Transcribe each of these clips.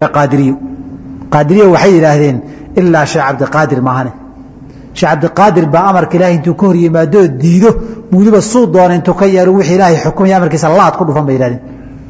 qaadiriyo qaadiriya waxay yidhaahdeen ilaa sheekh cabdiqaadir maahane sheekh cabdiqaadir baa amarka ilahay intuu ka hor yimaadoo diido weliba suu doona intuu ka yeelo wixii ilaahay xukumaya amarkiisa laad ku dhufan bay yidhahdeen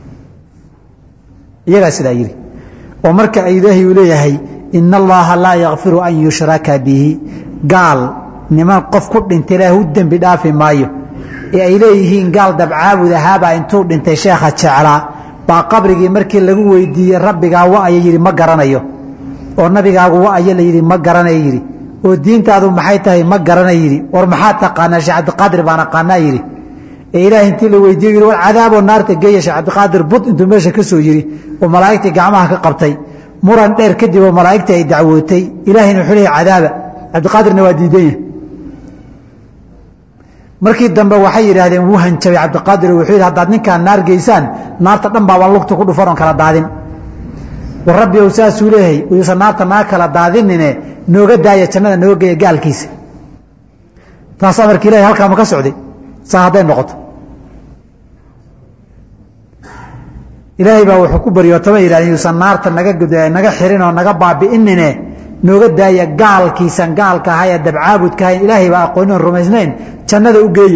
iyagaa sidaa yidhi oo marka ilaahay uu leeyahay ina allaha laa yakfiru an yushraka bihi gaal niman qof ku dhintay ilaahay u dembi dhaafi maayo ee ay leeyihiin gaal dabcaabud ahaabaa intuu dhintay sheekha jeclaa baa qabrigii markii lagu weydiiyey rabbigaa wa'aya yidhi ma garanayo oo nabigaagu wa'aya la yidhi ma garanaya yidhi oo diintaadu maxay tahay ma garanay yidhi war maxaa taqaanaa sheekh cabdiqaadir baan aqaanaa yidhi ee ilaahay intii la weydiiye yidhi war cadaaboo naarta geeya sheekh cabdiqaadir bud intuu meesha ka soo yidhi oo malaa'igtii gacmaha ka qabtay muran dheer kadib oo malaa'igtii ay dacwootay ilaahayna wuxuu leeyahy cadaaba cabdiqaadirna waa diidan yahay markii dambe waxay yidhaahdeen wuu hanjabay cabdiqaadir wuxuu yidhi haddaad ninkaan naar geysaan naarta dhan baabaan lugta ku dhufan oon kala daadin war rabbi ow saasuu leeyahay uyuusan naarta naa kala daadinine nooga daaya jannada nooga geeya gaalkiisa taas amarka ilahay halkaa ma ka socday saa hadday noqoto ilaahay baa wuxuu ku baryootama yidhahdeen yuusan naarta naga naga xirin oo naga baabi'inine nooga daaya gaalkiisan gaalka ahay ee dabcaabudka ahayn ilaahay baa aqoonin oon rumaysnayn jannada u geeya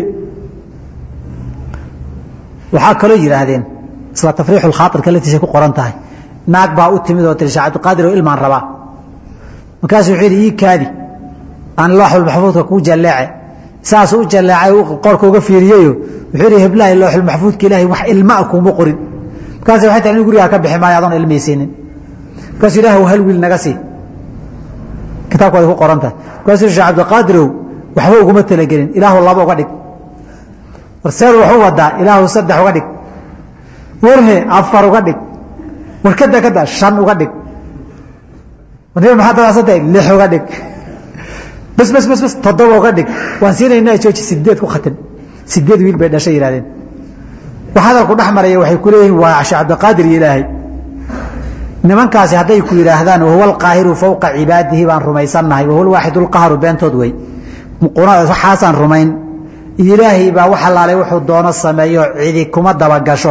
waxaa kaloo yidhaahdeen isla tafriixu lkhaairka laftiisay ku qoran tahay naag baa u timid oo tiri sheekh cabdiqaadir oo ilmaan rabaa markaasuu wuxuu yidhi ii kaadi aan looxulmaxfuudka kuu jalleece saasuu u jalleecay qorka uga fiiriyeyo wuxuu yidhi heblahay looxulmaxfuudka ilaahay wax ilmaa kuuma qorin markaas waxay tahay inu gurigaa ka bixi maayo adoon ilmaysiinin markaasuu ilaah hal wiil naga sii kitaabkooda ku qoran tahay markaasuu sheekh cabdiqaadirow waxba uguma talagelin ilaahu laba uga dhig war seed waxu wadaa ilaahu saddex uga dhig warhe afar uga dhig war kada kada shan uga dhig warniba maxaa dadaasantay lix uga dhig bas bas bas bas toddoba uga dhig waan siinaynaa jooji sideed ku khatin sideed wiil bay dhashay yidhahdeen wax hadalku dhex maraya waxay ku leeyihiin waa sheekh cabdiqaadir iyo ilaahay nimankaasi hadday ku yidhaahdaan wahuwa alqaahiru fowqa cibaadihi baan rumaysannahay wahuwa alwaaxid alqahru beentood wey waxaasaan rumayn ilaahay baa wax allaalay wuxuu doono sameeyo cidi kuma dabagasho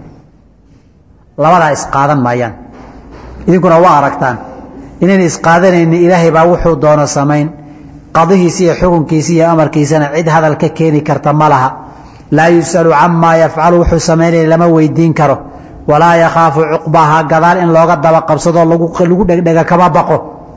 labadaa isqaadan maayaan idinkuna waa aragtaan inayna isqaadanayni ilaahay baa wuxuu doono samayn qadihiisi iyo xukunkiisi iyo amarkiisana cid hadal ka keeni karta ma laha laa yus'alu camaa yafcalu wuxuu samaynaya lama weydiin karo walaa yakhaafu cuqbaha gadaal in looga daba qabsadoo lagu dhegdhega kama baqo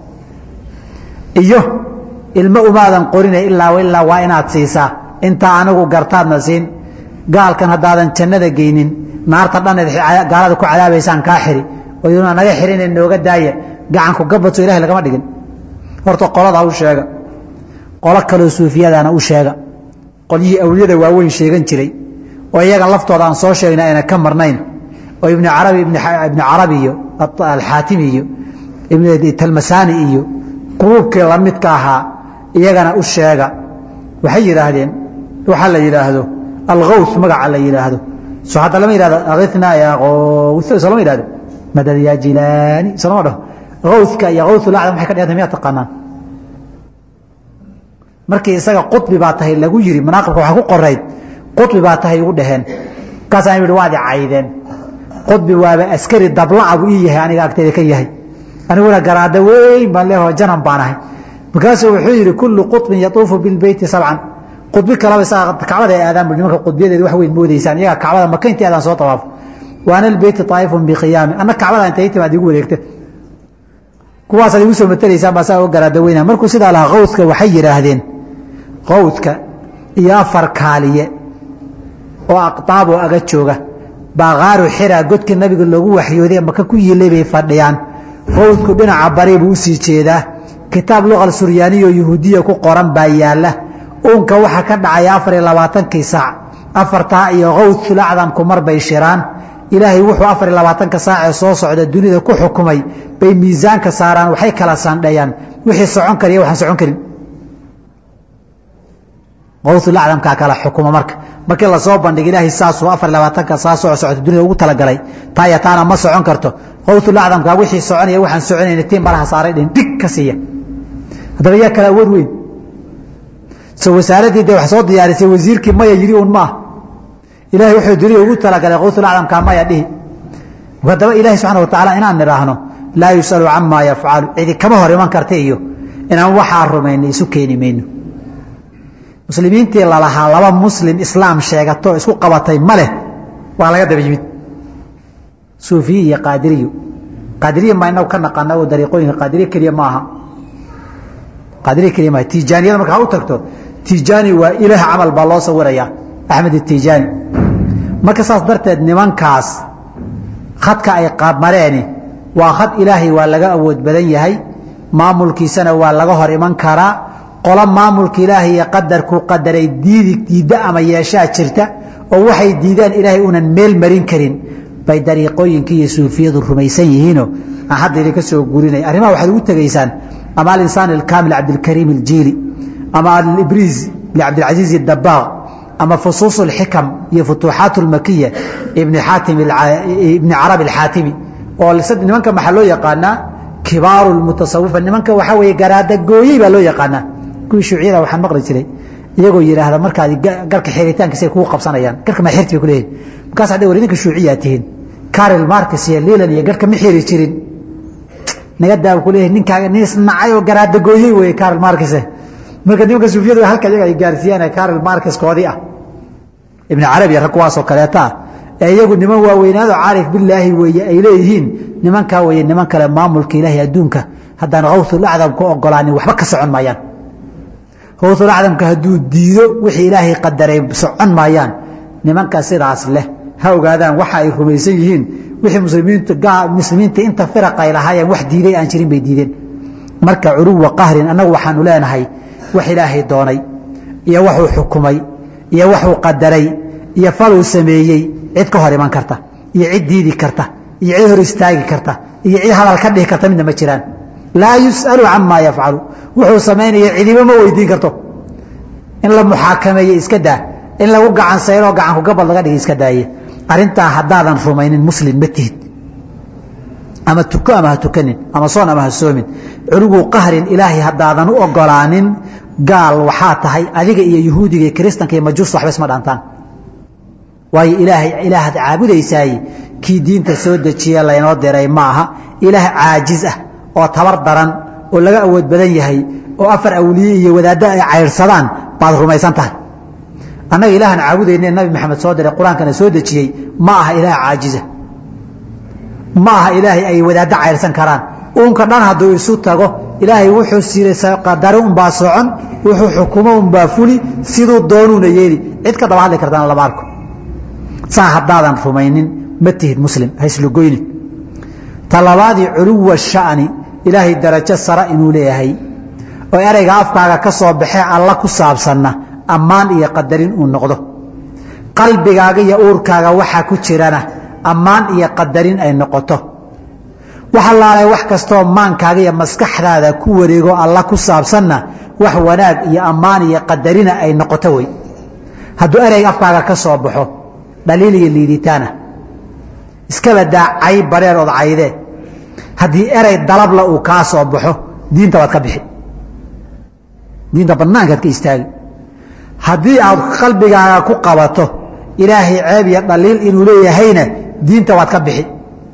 iyo ilmo umaadan qorina ilaa ilaa waa inaad siisaa intaa anigu gartaadna siin gaalkan haddaadan jannada geynin naarta dhaneed gaalada ku cadaabaysaan kaa xiri oyduna naga xirine nooga daaya gacanku gabadso ilahay lagama dhigin horta qolada u sheega qolo kaloo suufiyadana u sheega qolyihii awliyada waaweyn sheegan jiray oo iyaga laftooda aan soo sheegna ayna ka marnayn oo ibn arabi ibn carabi iyo alxaatimi iyo ibn talmasani iyo quruubkii lamidka ahaa iyagana u sheega waxay yidhaahdeen waxaa la yidhaahdo algaws magaca la yidhaahdo so hadda lama yihahdo akhina ya gaws so lama yihahdo madad ya jilaani so lama dhaho gawska iyo gawsulacdam waxay ka dhigantay miyaa taqaanaan markii isaga quطbi baa tahay lagu yiri manaaqibka waxaa ku qorayd quطbi baa tahay ugu dhaheen markaasaan yihi waad i caydeen quطbi waaba askari dablaca buu ii yahay aniga agteeda ka yahay aniguna garaada weyn baan leeho janan baan ahay markaasuu wuxuu yidhi kullu quطbin yatuufu bilbeyti sabcan qudbi kalaba isaga kacbada ay aadaan bu nimanka qudbiyadeeda wax weyn moodaysaan iyaga kacbada maka intii aadaan soo tawaafo waana albeyti taa'ifun biqiyaami anna kacbada intay timaad igu wareegta kuwaasaad igu soo matelaysaan baa saa uga garaada weyna markuu sidaa lahaa qawdka waxay yidhaahdeen qawdka iyo afar kaaliye oo aqtaab oo aga jooga baa qaaru xira godkii nabiga loogu waxyooday maka ku yiilay bay fadhiyaan qawdku dhinaca bari buu usii jeedaa kitaab luqal suryaaniyo yahuudiya ku qoran baa yaala uunka waxaa ka dhacaya afar iyo labaatankii saac afartaa iyo qawdul acdamku mar bay shiraan ilaahay wuxuu afar iyo labaatanka saacee soo socda dunida ku xukumay bay miisaanka saaraan waxay kala saandhayaan wixii socon kariya waxaan socon karin qawdul acdamkaa kala xukuma marka markii lasoo bandhiga ilaahay saasuu afar iyo labaatanka saa soo socota dunida ugu talagalay taaya taana ma socon karto qawdul acdamka wixii soconaya waxaan soconayna tiin baraha saaray dhin dhig ka siiya haddaba yaa kala awood weyn so wasaaraddii de wax soo diyaarisay wasiirkii maya yidhi un maah ilahay wuxuu dunida ugu talagalay qawsul acdamkaa maya dhihi haddaba ilahi subxana wa tacaala inaan nidhaahno laa yus'alu camaa yafcalu cidi kama hor iman karta iyo inaan waxaa rumayna isu keeni mayno muslimiintii lalahaa laba muslim islaam sheegato isku qabatay ma leh waa laga daba yimid suufiye iyo qaadiriyo qaadiriya maa inagu ka naqaana oo dariiqooyinka qaadiriya keliya ma aha qaadiriya keliya maaha tijaaniyada marka ha u tagto tijaani waa ilaah camal baa loo sawirayaa axmed itijaani marka saas darteed nimankaas khadka ay qaabmareeni waa khad ilaahay waa laga awood badan yahay maamulkiisana waa laga hor iman karaa qolo maamulka ilaahay iyo qadarkuu qadaray diidi diidda ama yeeshaa jirta oo waxay diidaan ilaahay unan meel marin karin bay dariiqooyinkii iyo suufiyadu rumaysan yihiinoo aan hadda idinka soo gurinay arrimaha waxaad ugu tegaysaan ama alinsaan alkaamil cabdilkariim aljiili ama alibriis licabdilcasiiz dabaaq ama fusuus alxikam iyo futuuxaat almakiya ibni xaatim ibni carabi alxaatimi oo nimanka maxaa loo yaqaanaa kibaaru lmutasawifa nimanka waxaa weeye garaada gooyey baa loo yaqaanaa kuwii shuuciyada waxaan maqli jiray iyagoo yidhaahda markaad garka xiritaankiisa ay kugu qabsanayaan garka ma xirti bay ku leeyihin markaas hadday war idinka shuuciyaa tihiin karel marcus iyo lilan iyo garka ma xiri jirin naga daa ku leeyahay ninkaaga nin isnacay oo garaada gooyey weeye karel marcus marka nimanka suufiyadu halka iyaga ay gaarsiiyaan karel marcus koodii ah ibn carabi rag kuwaasoo kaleeta ah ee iyagu niman waaweynaado caarif bilaahi weeye ay leeyihiin nimankaa weeye niman kale maamulka ilaahay adduunka haddaan kawsul acdam ku ogolaanin waxba ka socon maayaan kawsul acdamka hadduu diido wixii ilaahay qadaray socon maayaan nimanka sidaas leh ha ogaadaan waxa ay rumaysan yihiin wixii muslimiinta muslimiinta inta firaq ay lahaayeen wax diiday aan jirin bay diideen marka culuwa qahrin annagu waxaanu leenahay wax ilaahay doonay iyo waxuu xukumay iyo waxuu qadaray iyo faluu sameeyey cid ka hor iman karta iyo cid diidi karta iyo cid hor istaagi karta iyo cid hadal ka dhihi karta midna ma jiraan laa yus'alu camaa yafcalu wuxuu samaynaya cidiba ma weydiin karto in la muxaakameeye iska daa in lagu gacan sayroo gacanku gabal laga dhigay iska daaye arrintaa haddaadan rumaynin muslim ma tihid ama tuko ama ha tukanin ama soon ama ha soomin culugu qahrin ilaahay haddaadan u ogolaanin gaal waxaa tahay adiga iyo yuhuudiga iyo kiristanka iyo majuusta waxba isma dhaantaan waayo ilaahay ilaahaad caabudaysaay kii diinta soo dejiye laynoo diray ma aha ilaah caajiz ah oo tabar daran oo laga awood badan yahay oo afar awliye iyo wadaaddo ay cayrsadaan baad rumaysan tahay annaga ilaahan caabudayne nabi maxamed soo diray qur-aankana soo dejiyey ma aha ilaah caajiza ma aha ilaahay ay wadaaddo cayrsan karaan uunka dhan hadduu isu tago ilaahay wuxuu siray qadare unbaa socon wuxuu xukumo unbaa fuli siduu doonuuna yeeli cid ka daba hadli kartaana lama arko saa haddaadan rumaynin ma tihid muslim haislugoyni talabaadii culuwa sha'ni ilaahay darajo sara inuu leeyahay oo ereyga afkaaga ka soo baxee alla ku saabsanna ammaan iyo qadarin uu noqdo qalbigaaga iyo uurkaaga waxaa ku jirana ammaan iyo qadarin ay noqoto waxa laalay wax kastoo maankaaga iyo maskaxdaada ku wareego alla ku saabsanna wax wanaag iyo ammaan iyo qadarina ay noqoto wey hadduu ereyga afkaaga ka soo baxo dhaliil iyo liiditaana iskaba daacay bareer ood caydee haddii erey dalabla uu kaa soo baxo diinta waad ka bixi diinta banaankaad ka istaagi haddii aad qalbigaaga ku qabato ilaahay ceeb iyo dhaliil inuu leeyahayna diinta waad ka bixi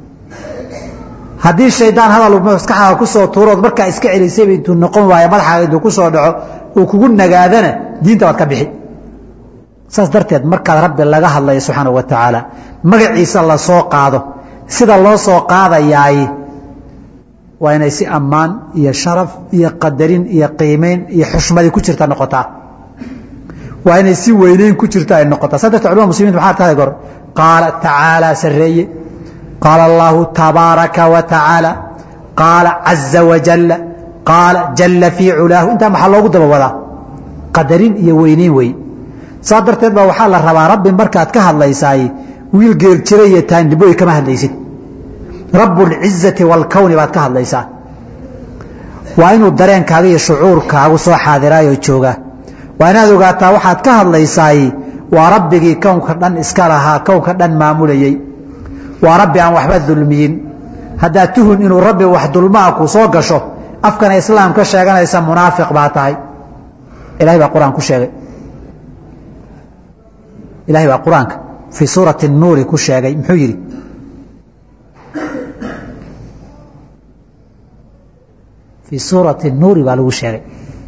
haddii shaydaan hadal maskaxdaada ku soo tuurood markaa iska celisayba intuu noqon waayo madaxaaga intuu ku soo dhaco uu kugu nagaadana diinta waad ka bixi saas darteed markaad rabbi laga hadlayo subxaana wa tacaala magaciisa la soo qaado sida loo soo qaadayaay waa inay si ammaan iyo sharaf iyo qadarin iyo qiimeyn iyo xushmadi ku jirta noqotaa waa inay si weyneyn ku jirta ay noqotaa saa darteed culamada muslimiinta maxaa tahay gor qaala tacaala sarreeye qaala allahu tabaaraka wa tacaala qaala caza wajalla qaala jalla fii culaahu intaa maxaa loogu daba wadaa qadarin iyo weyneyn wey saa darteed baa waxaa la rabaa rabbi markaad ka hadlaysaay wiil geel jira iyo taandiboy kama hadlaysid rabbulcizati waalkowni baad ka hadlaysaa waa inuu dareenkaaga iyo shucuurkaagu soo xaadiraayoo joogaa waa inaad ogaataa waxaad ka hadlaysaay waa rabbigii kownka dhan iska lahaa kownka dhan maamulayey waa rabbi aan waxba dulmiyin haddaad tuhun inuu rabbi wax dulmaa ku soo gasho afkana islaam ka sheeganaysa munaafiq baa tahay ilahay baa qur-aan ku sheegay ilahay baa qur-aanka fii suurati nuuri ku sheegay muxuu yidhi fii suurati nuuri baa lagu sheegay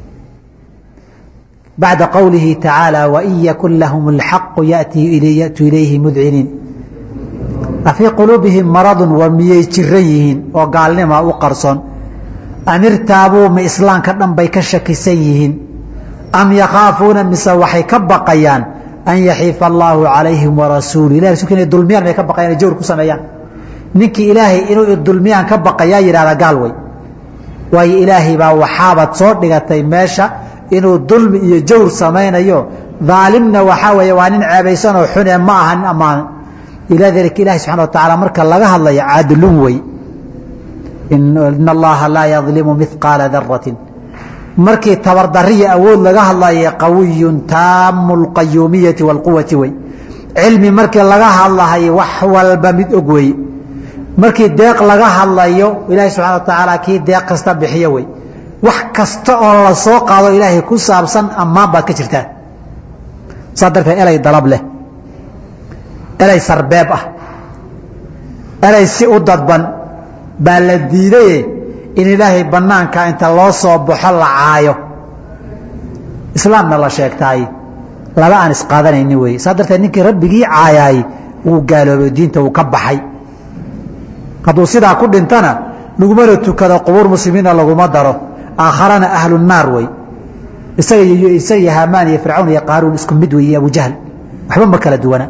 bacda qowlihi tacaala wain yakun lahum اlxaqu yatuu ilayhi mudciniin afii quluubihim maradun war miyay jiran yihiin oo gaalnima u qarsoon am irtaabuu ma islaamka dhan bay ka shakisan yihiin am yakhaafuuna mise waxay ka baqayaan an yaxiifa allaahu calayhim warasuulu ilah rasulka inay dulmiyaan may ka baqayaan jawr ku sameeyaan ninkii ilaahay inuu dulmiyaan ka baqayaa yidhahda gaal wey waayo ilaahay baa waxaabaad soo dhigatay meesha inuu dulmi iyo jawr samaynayo daalimna waxaa weeye waa nin ceebaysanoo xune ma aha nin ammaano ilaa dalika ilahi subxana wa tacaala marka laga hadlayo caadilun wey ina allaha laa yadlimu mihqaala daratin markii tabardariya awood laga hadlayo qawiyun taamu lqayuumiyati wاlquwati wey cilmi markii laga hadlahayo wax walba mid og wey markii deeq laga hadlayo ilahi subxana wa tacaala kii deeq kasta bixiyo wey wax kasta oo la soo qaado ilaahay ku saabsan ammaan baad ka jirtaan saa darteed elay dalab leh elay sarbeeb ah elay si u dadban baa la diidaye in ilaahay banaanka inta loo soo baxo la caayo islaamna la sheegtaay laba aan isqaadanayni wey saa darteed ninkii rabbigii caayaay wuu gaaloobay diinta wuu ka baxay hadduu sidaa ku dhintana lagumana tukado qubuur muslimiinna laguma daro aakharana ahlu naar wey isaga isaga hamaan iyo fircawn iyo qaaruun isku mid wey iyo abujahl waxba ma kala duwana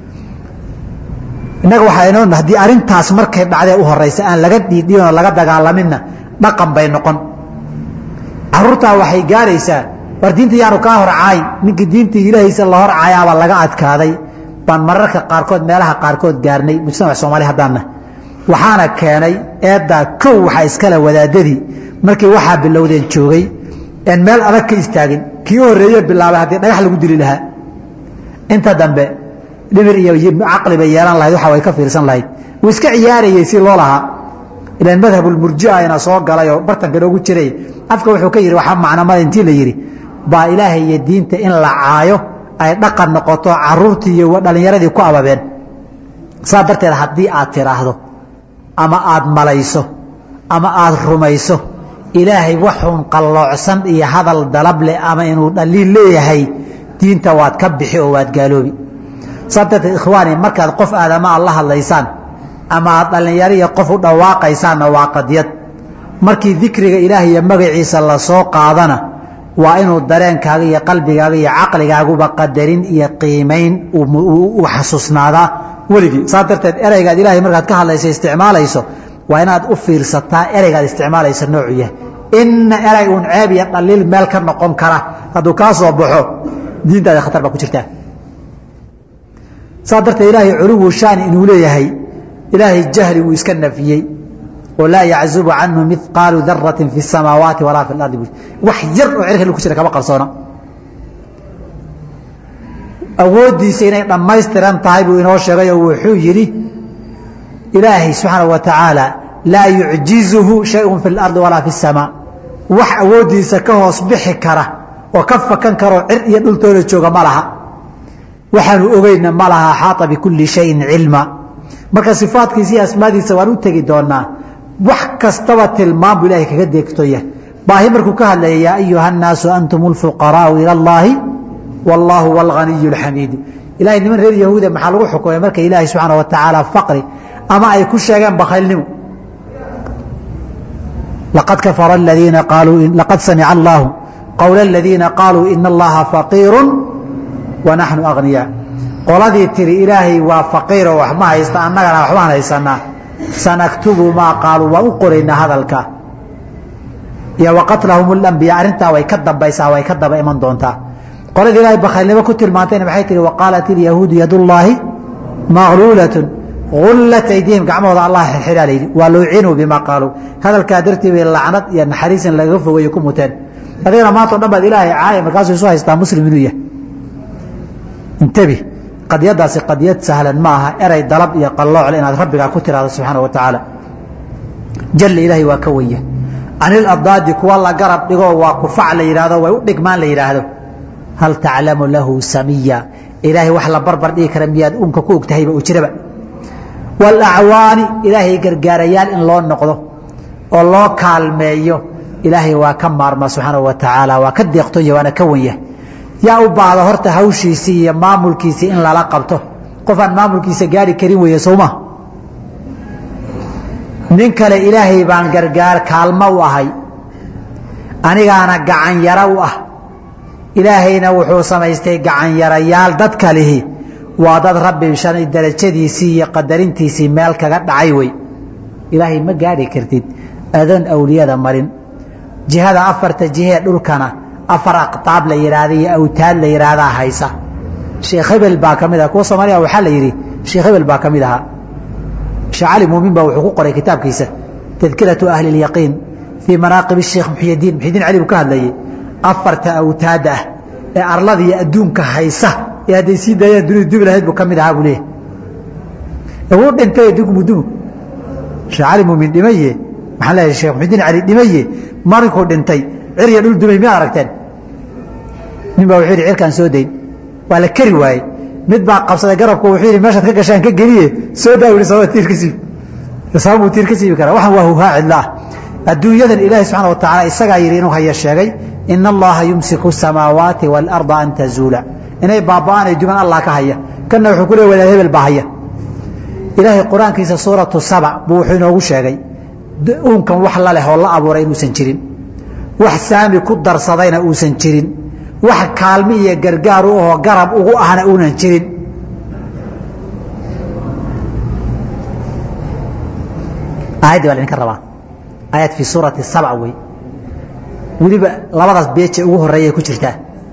innaga waxaa inoo haddii arrintaas markay dhacdee u horeysa aan laga dhiidhiinoo laga dagaalaminna dhaqan bay noqon caruurtaa waxay gaaraysaa war diinta yaanu kaa hor caayn ninkii diintii ilaahiisa la hor caayaabaa laga adkaaday baan mararka qaarkood meelaha qaarkood gaarnay mujtamac soomaali haddaanna waxaana keenay eeddaa kow waxaa iskale wadaadadii markii waxaa bilowdeen joogay en meel adag ka istaagin kii u horreeye bilaabay haddii dhagax lagu dili lahaa inta dambe dhimir iyo caqli bay yeelan lahayd waxa way ka fiirsan lahayd wuu iska ciyaarayey si loo lahaa ilaan madhabulmurjia ina soo galay oo bartanka noogu jiray afka wuxuu ka yidhi waxaa macnamada intii la yidhi baa ilaahay iyo diinta in la caayo ay dhaqan noqoto caruurtii iyo dhallinyaradii ku ababeen saa darteed haddii aad tiraahdo ama aad malayso ama aad rumayso ilaahay waxuun qalloocsan iyo hadal dalab leh ama inuu dhaliil leeyahay diinta waad ka bixi oo waad gaaloobi saa darteed ikhwaani markaad qof aadama aad la hadlaysaan ama aad dhallinyariya qof u dhawaaqaysaanna waa qadiyad markii dikriga ilaah iyo magaciisa lasoo qaadana waa inuu dareenkaaga iyo qalbigaaga iyo caqligaaguba qadarin iyo qiimayn u xasuusnaadaa weligii saa darteed ereygaad ilaahay markaad ka hadlayso isticmaalayso waa inaad u fiirsataa ereygaad isticmaalaysa noocu yahay inna erey uun ceeb iyo dhaliil meel ka noqon kara hadduu kaa soo baxo diintaada khatar baa ku jirtaa saa darteed ilaahay culuwu shaani inuu leeyahay ilaahay jahli wuu iska nafiyey oo laa yaczubu canhu mihqaalu daratin fi samaawaati walaa fi lardi wax yar oo cerka ku jira kama qarsoona awooddiisa inay dhammaystiran tahay buu inoo sheegay oo wuxuu yidhi ilaahay subxaanaه wa tacaala laa yucjizuhu shayءu fi اlardi walaa fi الsamaa wax awooddiisa ka hoos bixi kara oo ka fakan karoo cir iyo dhultooda jooga ma laha waxaanu ogeyna ma laha axaaطa bikuli shayin cilma marka sifaadkiisa iyo asmaadiisa waan u tegi doonaa wax kastaba tilmaam buu ilahay kaga deegtoya baahi markuu ka hadlaya yaa ayuha الnaasu antum اlfuqaraau ilى اllahi wاllahu wاlganiy اxamiid ilahay niman reer yahuuda maxaa lagu xukumay marka ilaahay subxaana wa tacaala faqri ama ay ku sheegeen bakaylnimo laqad kafara aladiina qaaluu laqad samica allahu qowla aladiina qaaluu ina allaha faqiiru wa naxnu agniyaa qoladii tiri ilaahay waa faqiiroo wax ma haysta annagana waxbaan haysanaa sanaktubu maa qaaluu waan u qoraynaa hadalka iyo waqatlahum اlambiyaa arrintaa way ka dambaysaa way ka daba iman doontaa qoladii ilahay bakaylnimo ku tilmaantayna maxay tihi waqaalat ilyahuudu yadullaahi maqluulatun ullat aydihim gacmahooda allah xirxiraa layidhi waa luucinuu bima qaaluu hadalkaa dartii bay lacnad iyo naxariisin lagaga fogeeye ku muteen adigana maanta o dhan baad ilaahay caaya markaasuu isu haystaa muslim inuu yahay intabi qadiyadaasi qadiyad sahlan ma aha erey dalab iyo qalloocle inaad rabbigaa ku tiraahdo subxaana wa tacaala jalla ilaahay waa ka wenya anil abdaadi kuwa la garab dhigoo waa kufac la yidhahdo way u dhigmaan la yidhaahdo hal taclamu lahu samiya ilaahay wax la barbar dhigi kara miyaad unka ku ogtahayba uu jiraba waalacwaani ilaahay gargaarayaal in loo noqdo oo loo kaalmeeyo ilaahay waa ka maarma subxaana wa tacaala waa ka deeqtonya waana ka wanya yaa u baahda horta hawshiisii iyo maamulkiisii in lala qabto qof aan maamulkiisa gaari karin weeye sowma nin kale ilaahay baan gargaar kaalmo u ahay anigaana gacanyaro u ah ilaahayna wuxuu samaystay gacanyarayaal dadka lihi waa dad rabbi shan darajadiisii iyo qadarintiisii meel kaga dhacay wey ilaahay ma gaadhi kartid adoon awliyada marin jihada afarta jihee dhulkana afar aqtaab la yidhaahda iyo awtaad la yidhaahdaa haysa sheekh hebel baa ka mid aha kuwa soomaaliya waxaa la yidhi sheekh hebel baa ka mid ahaa sheekh cali muumin baa wuxuu ku qoray kitaabkiisa tadkiratu ahli اlyaqiin fii manaaqib sheekh muxyidiin muxyidiin cali buu ka hadlayay afarta awtaada ah ee arlada iyo adduunka haysa ee hadday sii daayaan dunida dubi lahayd buu ka mid ahaa buu leeyahay wuu dhintay dugmudumu sheekh cali muumin dhimaye maxaan leeyahay sheekh muxyidiin cali dhimaye marinkuu dhintay cir iyo dhul dumay miyaad aragteen nin baa wuxuu yidhi cirkaan soo dayn waa la keri waayey mid baa qabsaday garabku wuxuu yidhi meeshaad ka gashaan ka geliye soo daa yidhi sababa tiir ka siibi sabab buu tiir ka siibi karaa waxaan waa huhaa cidla ah adduunyadan ilaahi subxana wa tacaala isagaa yidhi inuu haya sheegay ina allaha yumsiku samaawaati waalarda an tazuula inay baaba'aan ay duman allah ka haya kanna wuxuu ku leey wadaad hebel baa haya ilaahay qur-aankiisa suuratu saba buu wuxuu inoogu sheegay uunkan wax la leh oo la abuuray inuusan jirin wax saami ku darsadayna uusan jirin wax kaalmi iyo gargaar u ahoo garab ugu ahna uunan jirin aayaddii baa laydinka rabaa aayad fii suurati sabc wey weliba labadaas beeje ugu horeeyay ku jirtaa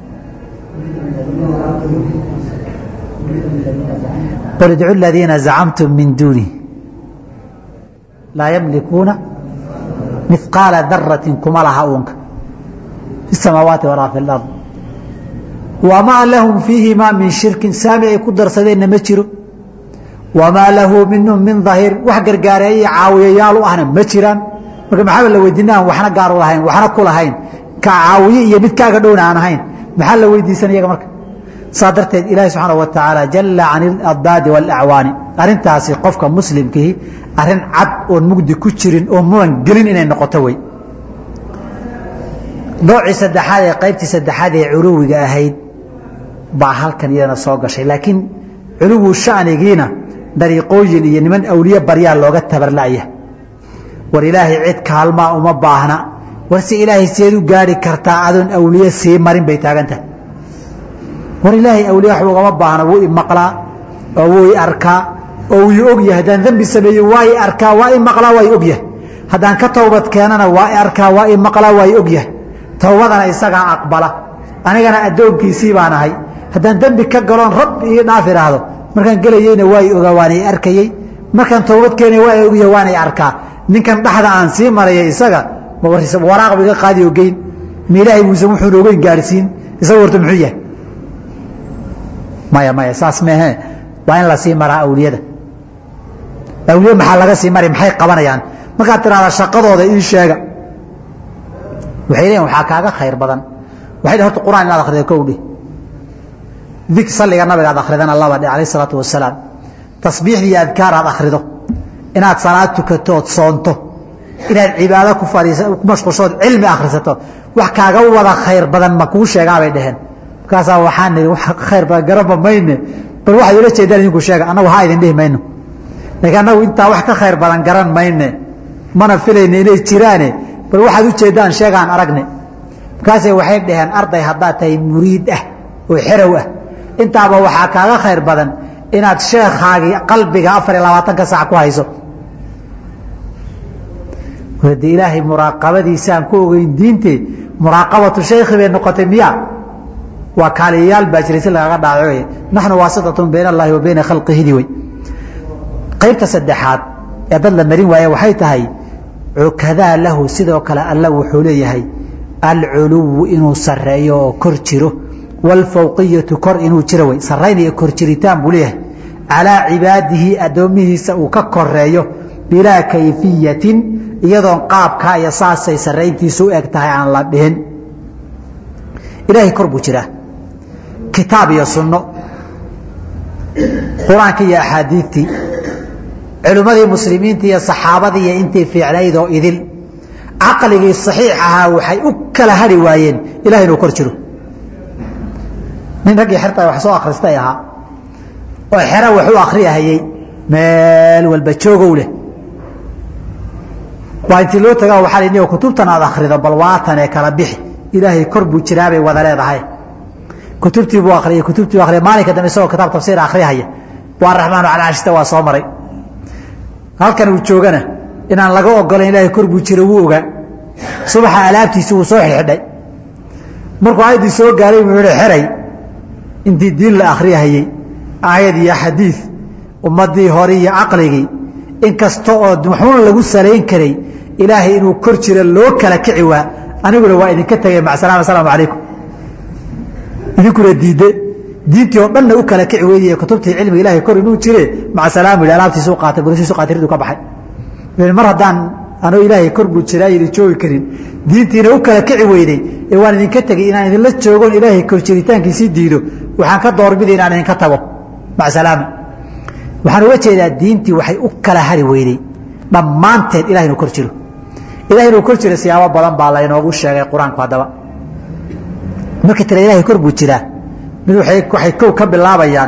qul idcu aladiina zacamtum min duuni laa yamlikuuna mihqaala daratin kuma laha uunka fi samaawaati walaa fi lard wamaa lahum fiihimaa min shirkin saami ay ku darsadeenna ma jiro wamaa lahu minhum min dahiir wax gargaareeya iyo caawiyayaal u ahna ma jiraan marka maxaaba la weydiina aan waxna gaar u lahayn waxna ku lahayn ka caawiye iyo mid kaaga dhowna aan ahayn maxaa la weydiisan iyaga marka saa darteed ilaahi subxaana wa tacaala jalla can iladdaadi waalacwaani arrintaasi qofka muslimkihi arrin cad oon mugdi ku jirin oo mudan gelin inay noqoto wey noocii saddexaad ee qaybtii saddexaad ee culuwiga ahayd baa halkan iyadana soo gashay laakiin culuwu shanigiina dariiqooyin iyo niman awliye baryaa looga tabarla'ya war ilaahay cid kaalmaa uma baahna war si ilaahay seed u gaari kartaa adoon awliye sii marin bay taagantahay war ilaahay awliye wax ugama baahna wuu imaqlaa oo wuu i arkaa oo wuu i ogyahay haddaan dembi sameeye waa i arkaa waa i maqlaa waa i ogyahay haddaan ka towbad keenana waa i arkaa waa i maqlaa waa i ogyahay towbadana isagaa aqbala anigana addoonkiisii baan ahay haddaan dembi ka galoon rabbi ii dhaaf idhaahdo markaan gelayeyna waa i ogaa waana i arkayey markaan towbad keenay waa i ogyahay waana i arkaa ninkan dhexda aan sii marayay isaga waraaq iga qaadi oo geyn ma ilaahay buusan wuxuuna ogeyn gaarsiin isaga horta muxuu yahay maya maya saas meehe waa in la sii maraa awliyada awliye maxaa laga sii mari maxay qabanayaan markaad tiraahda shaqadooda ii sheega waxay leeyihin waxaa kaaga khayr badan waxay dhn horta qur'aan inaad akhrido kow dhih dik salliga nabiga aad akhridana laba dheh alayh isalaatu wasalaam tasbiixda iyo adkaar aad akhrido inaad salaad tukato ood soonto inaad cibaado ku fadhiisa ku mashquulshood cilmi akhrisato wax kaaga wada khayr badan ma kuu sheegaa bay dheheen markaasaa waxaan nihi wax khayr badan garanba mayne bal waxaad ula jeedaan idinku sheega annagu haa idin dhihi mayno laakiin annagu intaa wax ka khayr badan garan mayne mana filayne inay jiraane bal waxaad u jeedaan sheegaan aragne markaasay waxay dhaheen arday haddaad tahay muriid ah oo xerow ah intaaba waxaa kaaga khayr badan inaad sheekhaagii qalbiga afar iyo labaatanka sac ku hayso de ilaahay muraaqabadiisaan ku ogeyn diinte muraaqabatu shaykhi bay noqotay miya waa kaaliyayaal baa jiray si lagaga dhaaco naxnu waasitatun bayna allahi wa bayna khalqihidi wey qaybta saddexaad ee dad la marin waaye waxay tahay cukadaa lahu sidoo kale alla wuxuu leeyahay alculuwu inuu sareeyo oo kor jiro waalfawqiyatu kor inuu jiro wey saraynayo kor jiritaan buu leeyahay calaa cibaadihi addoomihiisa uu ka koreeyo bilaa kayfiyatin iyadoon qaabkaa iyo saasay sarayntiisu u eg tahay aan la dhihin ilaahay kor buu jiraa kitaab iyo sunno qur-aanka iyo axaadiidtii culimmadii muslimiinta iyo saxaabadii iyo intii fiicnayd oo idil caqligii saxiix ahaa waxay u kala hari waayeen ilahay inuu kor jiro nin raggii xerta wax soo akhristay ahaa oo xero wax u akhriyahayey meel walba joogow leh waa intii loo tagaa waxaa la niyo kutubtan aad akhrido bal waatan ee kala bixi ilaahay kor buu jiraabay wada leedahay kutubtii buu akhriyay kutubtii buu akhriyay maalinka dambe isagoo kitaab tafsiir akhriyahaya waa raxmaanu cala arshita waa soo maray halkan uu joogana inaan laga ogolayn ilaahay kor buu jiro wuu ogaa subaxa alaabtiisi wuu soo xidhxidhay markuu aayaddii soo gaaray buu yihi xeray intii diin la akhriyahayey aayad iyo xadiid ummaddii hore iyo caqligii in kasta oo waxuuna lagu salayn karay ilaahay inuu kor jiro loo kala kici waa aniguna waa idinka tegay macsalaam asalaamu calaykum idinkuna diidde diintii oo dhanna u kala kici weydiye kutubtii cilmiga ilahay kor inuu jire macsalaam yidhi alaabtiisu qaatay gurisiisu qaatay riduu ka baxay mar haddaan anoo ilaahay kor buu jiraa idin joogi karin diintiina u kala kici weyday ee waan idinka tegey inaan idinla joogon ilaahay kor jiritaankiisii diido waxaan ka doorbiday inaan idinka tago macsalaama waxaan uga jeedaa diintii waxay u kala hari weyday dhammaanteed ilahay inuu kor jiro ilahay inuu kor jiro siyaabo badan baa laynoogu sheegay qur-aanku haddaba markii tira ilahay kor buu jiraa mid waxay kow ka bilaabayaan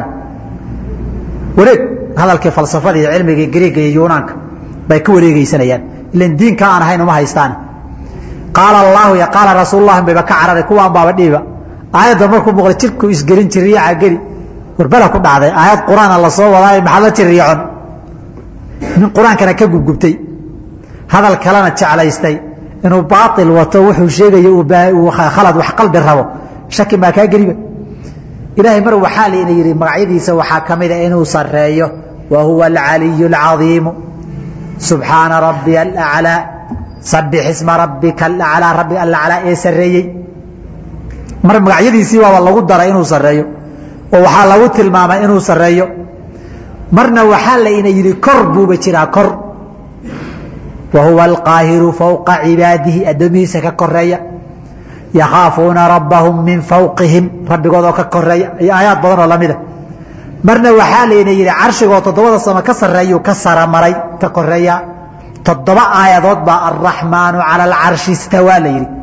wareeg hadalkii falsafada iyo cilmigii griiga iyo yunaanka bay ka wareegeysanayaan ilan diinka aan ahayn uma haystaan qaala allaahu iyo qaala rasuululahi bayba ka cararay kuwaan baaba dhiiba aayadda markuu muuqda jirku isgelin jiriyaca geli warbala ku dhacday aayad qur-aana la soo wadaayo maxaa la jiriicon nin qur-aankana ka gubgubtay hadal kalena jeclaystay inuu baail wato wuxuu sheegayo uu khalad wax qalbi rabo shaki maa kaa geliba ilaahay mar waxaa layna yidhi magacyadiisa waxaa ka mida inuu sareeyo wa huwa alcaliyu alcadiimu subxaana rabbiya alaclaa sabix isma rabbika alaclaa rabbi alaclaa ee sareeyey mar magacyadiisii baaba lagu daray inuu sareeyo oo waxaa lagu tilmaamay inuu sareeyo marna waxaa layna yidhi kor buuba jiraa kor wa huwa alqaahiru fowqa cibaadihi addoomihiisa ka koreeya yakhaafuuna rabbahum min fawqihim rabbigoodoo ka koreeya iyo aayaad badan oo lamida marna waxaa layna yidhi carshigoo toddobada samo ka sareeyuu ka saramaray ka koreeya toddoba aayadood baa alraxmaanu cala alcarshi istawaa la yidhi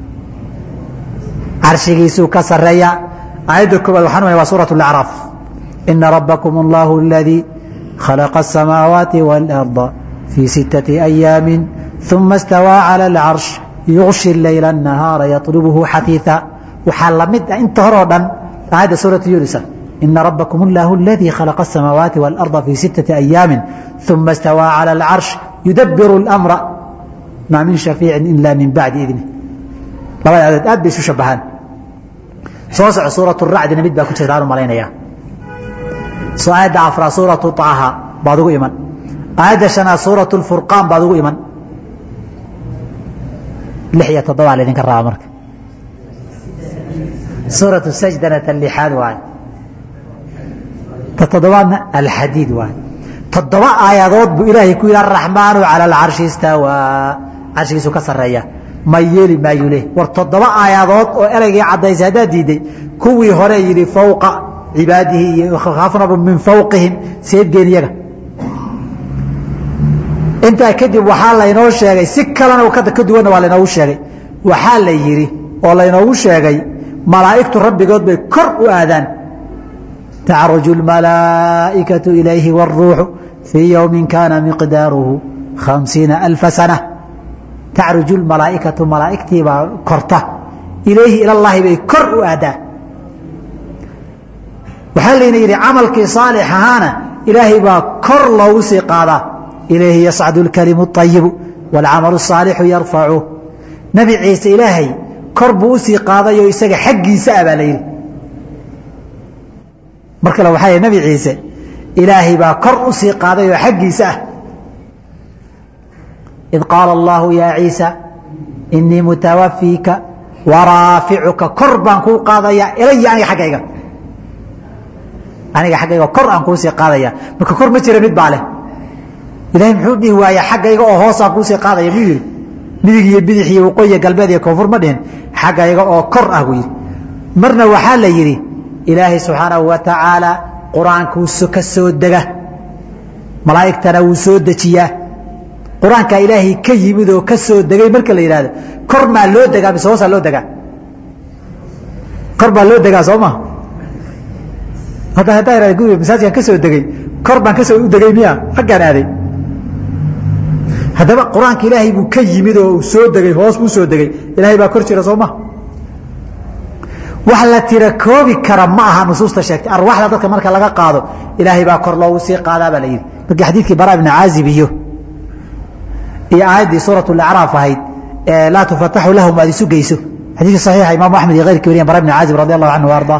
carshigiisuu ka sareeya aayadda koobaad waxaan u waa suurat اlacraaf ina rabbakum allahu aladii khalaqa asamaawaati wاlarda fii sittati ayaami uma istawaa cala alcarsh yuغshi leyla الnahaara yaطlubuhu xaثiiثa waxaa lamid ah inta hore oo dhan aayadda suuratu yunisa ina rabbakum allahu aladii khalaqa asamaawaati wاlarda fii sittati ayaami uma istawaa cala alcarsh yudabiru اlamra maa min shafiicin ila min bacdi idni labada aadood aad bay isu shabahaan soo soco suuratu racdina mid baa ku jirtaan u malaynaya soo aayadda afraa suuratu طaaha baad ugu iman aayadda shanaad suuratu lfurqaan baad ugu iman lix iyo toddobaa laydinka rabaa marka suuratu sajdana ta lixaad waaye ta toddobaadna alxadiid waaye toddoba aayadood buu ilaahay ku yidhi araxmaanu cala alcarshi istawaa carshigiisu ka sarreeya ma yeeli maayu leh war toddoba aayadood oo ereygii caddaysay haddaad diidday kuwii hore yidhi fowqa cibaadihi iyo khaafnaba min fawqihim seedgeen iyaga intaa kadib waxaa laynoo sheegay si kalena ka duwanna waa laynoogu sheegay waxaa la yidhi oo laynoogu sheegay malaa'igtu rabbigood bay kor u aadaan tacruju اlmalaa'ikatu ilayhi wاlruuxu fii yowmin kaana miqdaaruhu khamsiina alfa sana tacruju lmalaa'ikatu malaa'igtiibaa korta ilayhi ilallaahi bay kor u aadaa waxaa layna yidhi camalkii saalix ahaana ilaahay baa kor loogu sii qaadaa ilayhi yascadu اlkalimu اطayibu wاlcamalu الsaalixu yarfacu nebi ciise ilaahay kor buu usii qaadayoo isaga xaggiisa ah baa la yidhi mar kale waxaa yidhi nebi ciise ilaahay baa kor usii qaaday oo xaggiisa ah id qaala allahu yaa ciisa inii mutawafiika waraaficuka kor baan kuu qaadayaa ilaya aniga aggayga aniga xaggayga kor aan kuusii qaadaya marka kor ma jira mid baa leh ilahay muxuu dhihi waaya xaggayga oo hoosaan kuusii qaadaya muu yidhi midig iyo bidix iyo waqooyiya galbeed iyo koonfur ma dhihin xaggayga oo kor ah buu yidhi marna waxaa la yidhi ilaahay subxaanahu wa tacaala qur-aankuu ka soo dega malaa'igtana wuu soo dejiyaa qur-aankaa ilaahay ka yimid oo ka soo degay marka la yidhahdo kor maa loo degaa mise hoosaa loo degaa kor baa loo degaa soo ma hadda haddaa ihahda guriga masaajidkan ka soo degay kor baan kasoo u degay miya xaggaan aaday haddaba qur-aanka ilaahay buu ka yimid oo soo degay hoos buu soo degay ilaahay baa kor jira soo ma wax la tira koobi kara ma aha nusuusta sheegtay arwaxda dadka marka laga qaado ilaahay baa kor loogu sii qaadaa baa la yidhi markii xadiidkii bara ibni caazib iyo iyo aayaddii suurat lacraaf ahayd ee laa tufataxu lahum aad isu geyso xadiidka saxiixa imaamu axmed iyo keyrkii wariyan bara ibni caazib radi allahu canhu ardaa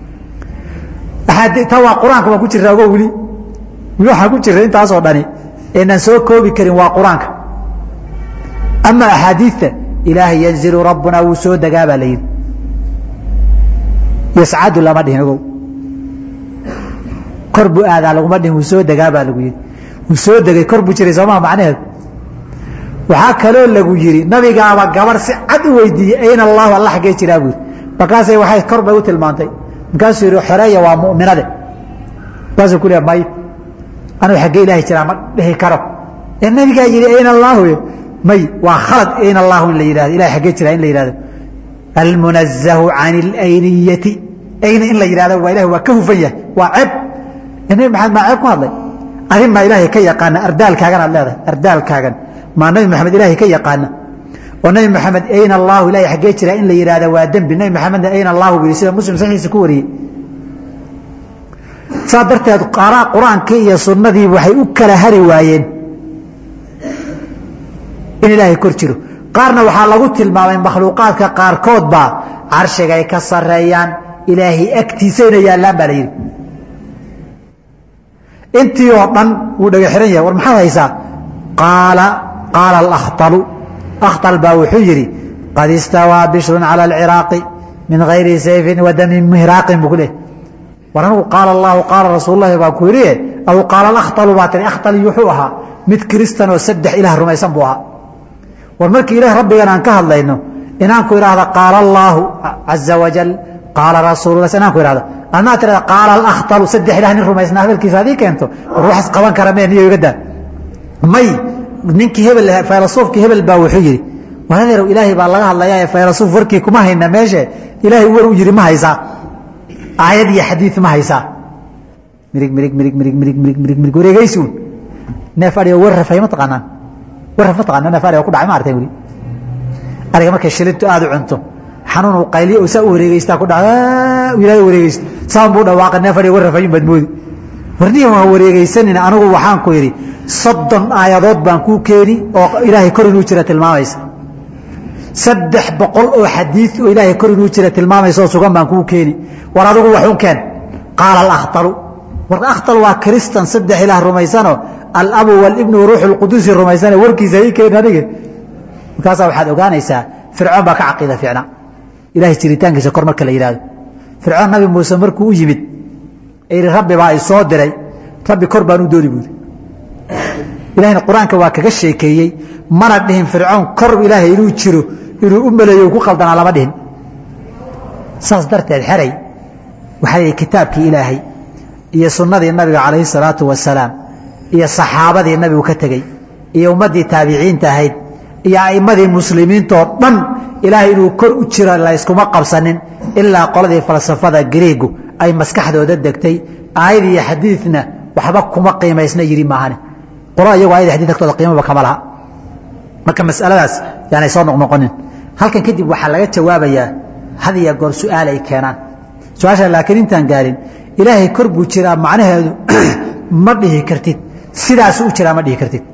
ta waa qur-aanka baan ku jirra ogo weli weli waxaan ku jirra intaasoo dhani eenaan soo koobi karin waa qur-aanka ama axaadiidta ilaahay yanzilu rabbuna wuu soo degaa baa la yidhi yascadu lama dhihin ogow kor buu aadaa laguma dhihin wuu soo degaa baa lagu yidhi wuu soo degay kor buu jiray soomaa macnaheedu waxaa kaloo lagu yidhi nabigaaba gabar si cad u weydiiyey ayna allahu alla xaggee jiraa buu yidhi markaasay waxay kor bay u tilmaantay markaasuu yidhi xoreeya waa mu'minade markaasuu ku leeya may anuu xaggee ilaahay jiraa ma dhihi karo ee nabigaa yidhi ayna allaahu may waa khalad ayna allaahu in la yidhahdo ilahay xaggee jiraa in la yidhahdo almunazahu can اlayniyati ayna in la yidhahdo waa ilahi waa ka hufan yahay waa ceeb nabi maxamed maa ceeb ku hadlay adin maa ilaahay ka yaqaana ardaalkaagan aad leedahay ardaalkaagan maa nabi maxamed ilaahay ka yaqaana oo nabi maxamed ayna allahu ilahay xaggee jiraa in la yidhahda waa dembi nabi maxamedna ayna allahu bu yidhi sida muslim saxiiisa ku wariyey saa darteed qur-aankii iyo sunnadii waxay u kala hari waayeen in ilaahay kor jiro qaarna waxaa lagu tilmaamay makhluuqaadka qaarkood baa carshigay ka sareeyaan ilaahay agtiisayna yaallaan baa la yidhi intii oo dhan wuu dhaga xihan yahay war maxaad haysaa qaala qaala alakhtalu akhtal baa wuxuu yidhi qad istawaa bishrun cala alciraaqi min gayri sayfin wa damin mihraaqin buu ku leehay war anigu qaala allahu qaala rasuululahi baa ku yidhi aw qaala alakhtalu baa tiri akhtali wuxuu ahaa mid kiristan oo saddex ilaah rumaysan buu ahaa war markii ilaah rabbigan aan ka hadlayno inaan ku idhaahda qaala allaahu caza wajal qaala rasuulula inaan ku idhahdo adnaa tirada qaala alakhtalu saddex ilah nin rumaysna hadalkiisa hadii keento war waxas qaban kara mee niyo iga daa may ninkii hebel faylasuufkii hebel baa wuxuu yidhi war adeerow ilaahay baa laga hadlayaa ee faylasuuf warkii kuma hayna meeshe ilaahay war u yidhi ma haysaa aayad iyo xadiid ma haysaa mirig mirig mirig mirig mirig mirig mirig mirig wareegaysuun neef adhigo war rafay ma taqaanaan war raf ma taqaana neef adhigo ku dhacay ma artay weli ariga markay shilintu aada u cunto xanuun uu qayliyo oo saa u wareegeystaa ku dhaca ilaahay wareegeysta saan buu dhawaaqay neef adhigo war rafayun baad moodi warniya waa wareegeysanina anigu waxaan ku yidhi soddon aayadood baan kuu keeni oo ilaahay kor inuu jira tilmaamaysa saddex boqol oo xadiid oo ilaahay kor inuu jira tilmaamaysa oo sugan baan kuu keeni war adigu waxun keen qaala alakhtalu war akhtal waa kristan saddex ilaah rumaysanoo alabu walibnu waruuxu lquduusi rumaysane warkiisa ii keen adige markaasaa waxaad ogaanaysaa fircoon baa ka caqiida fiicnaa ilahay jiritaankiisa kor marka la yidhahdo fircoon nabi muuse markuu u yimid yidhi rabbi baa i soo diray rabbi kor baan u dooni buuri ilahayna qur-aanka waa kaga sheekeeyey mana dhihin fircoon kor ilaahay inuu jiro inuu u maleeyo ku qaldanaa lama dhihin saas darteed xeray waxaa lihi kitaabkii ilaahay iyo sunnadii nabiga calayhi salaatu wasalaam iyo saxaabadii nabigu ka tegey iyo ummaddii taabiciinta ahayd iyo a'immadii muslimiintoo dhan ilaahay inuu kor u jiro layskuma qabsanin ilaa qoladii falsafada griigu ay maskaxdooda degtay aayad iyo xadiidna waxba kuma qiimaysna yidhi maahane qolo iyagu ayad xadid agtooda qiimaba kama laha marka masaladaas yaanay soo noqnoqonin halkan kadib waxaa laga jawaabayaa had iyo goor su-aal ay keenaan su-aasha laakiin intaan gaarin ilaahay kor buu jiraa macnaheedu ma dhihi kartid sidaasu u jiraa ma dhihi kartid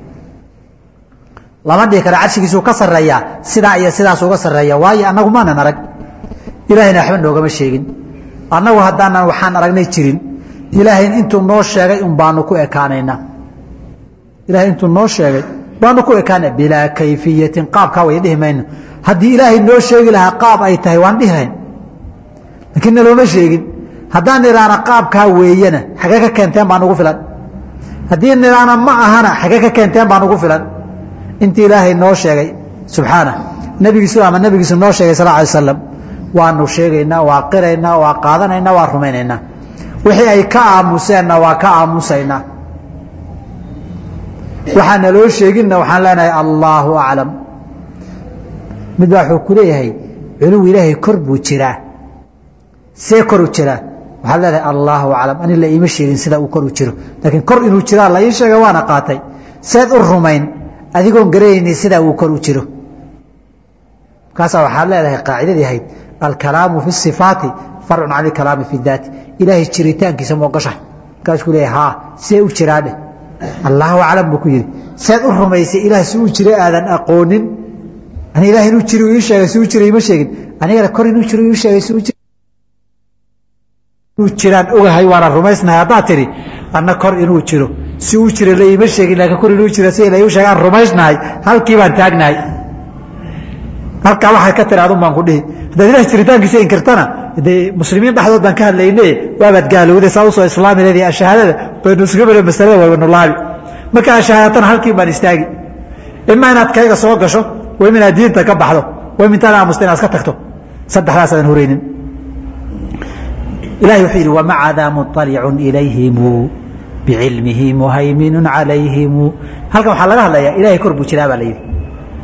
lama dhihi karo carshigiisuu ka sarreeyaa sidaa iyo sidaas uga sarreeya waayo annagu maanan arag ilaahayna waxba noogama sheegin annagu haddaanan waxaan aragnay jirin ilaahay intuu noo sheegay un baanu ku ekaanaynaa ilahay intuu noo sheegay baanu ku ekaana bilaa kayfiyatin qaabkaa way dhihi mayno haddii ilaahay noo sheegi lahaa qaab ay tahay waan dhihi lahayn laakiin nalooma sheegin haddaan nidhaana qaabkaa weeyana xagee ka keenteen baan ugu filan haddii nidhaana ma ahana xagee ka keenteen baan ugu filan intii ilaahay noo sheegay subxaana nebigiisu ama nebigiisu noo sheegay sal alay slam waanu sheegaynaa waa qiraynaa waa qaadanaynaa waa rumaynaynaa wixii ay ka aamuseenna waa ka aamusaynaa waxaana loo sheeginna waxaan leenahay allaahu aclam mid baa wuxuu ku leeyahay culuw ilaahay kor buu jiraa see kor u jiraa waxaad leedahay allaahu aclam ani la iima sheegin sida uu kor u jiro laakiin kor inuu jiraa la ii sheega waana qaatay seed u rumayn adigoon garanayni sidaa uu kor u jiro markaasaa waxaad leedahay qaacidadii ahayd alkalaamu fi sifaati farcun can ilkalaami fi daati ilaahay jiritaankiisa moogasha markaasuu leeyahay haa see u jiraa dheh allaahu aclam buu ku yidhi seed u rumaysay ilaah si uu jiro aadan aqoonin ani ilaah inuu jiro ii sheegay si uu jiro ima sheegin anigana kor inuu jiro ii sheegay si uu jiro jiraan ogahay waana rumaysnahay haddaad tidhi anna kor inuu jiro si uu jiro la iima sheegin laakiin kor inuu jiro si la iu sheegaan rumaysnahay halkii baan taagnahay halkaa waxaad ka tiri adun baan ku dhihi haddaad ilaah jiritaankiisa inkirtana dee muslimiin dhexdood baan ka hadlayne waabaad gaalowday saa usoo islaami leedii ashahaadada baynu isuga bere masalada waynu laabi markaa ashahaadatana halkii baan istaagi ima inaad kayga soo gasho wayma inaad diinta ka baxdo wayma intaad aamusta inaad iska tagto saddexdaasaadan horeynin ilahay wuxuu yidhi wamaca daa muطalicun ilayhimu bicilmihi muhayminu calayhimu halkan waxaa laga hadlayaa ilahay kor buu jiraa baa la yidhi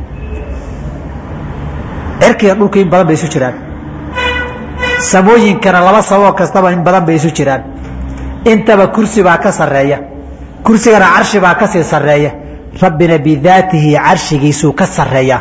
cirkiga dhulka in badan bay isu jiraan samooyinkana laba saboo kastaba in badan bay isu jiraan intaba kursi baa ka sarreeya kursigana carshi baa kasii sarreeya rabbina bidaatihi carshigiisuu ka sarreeya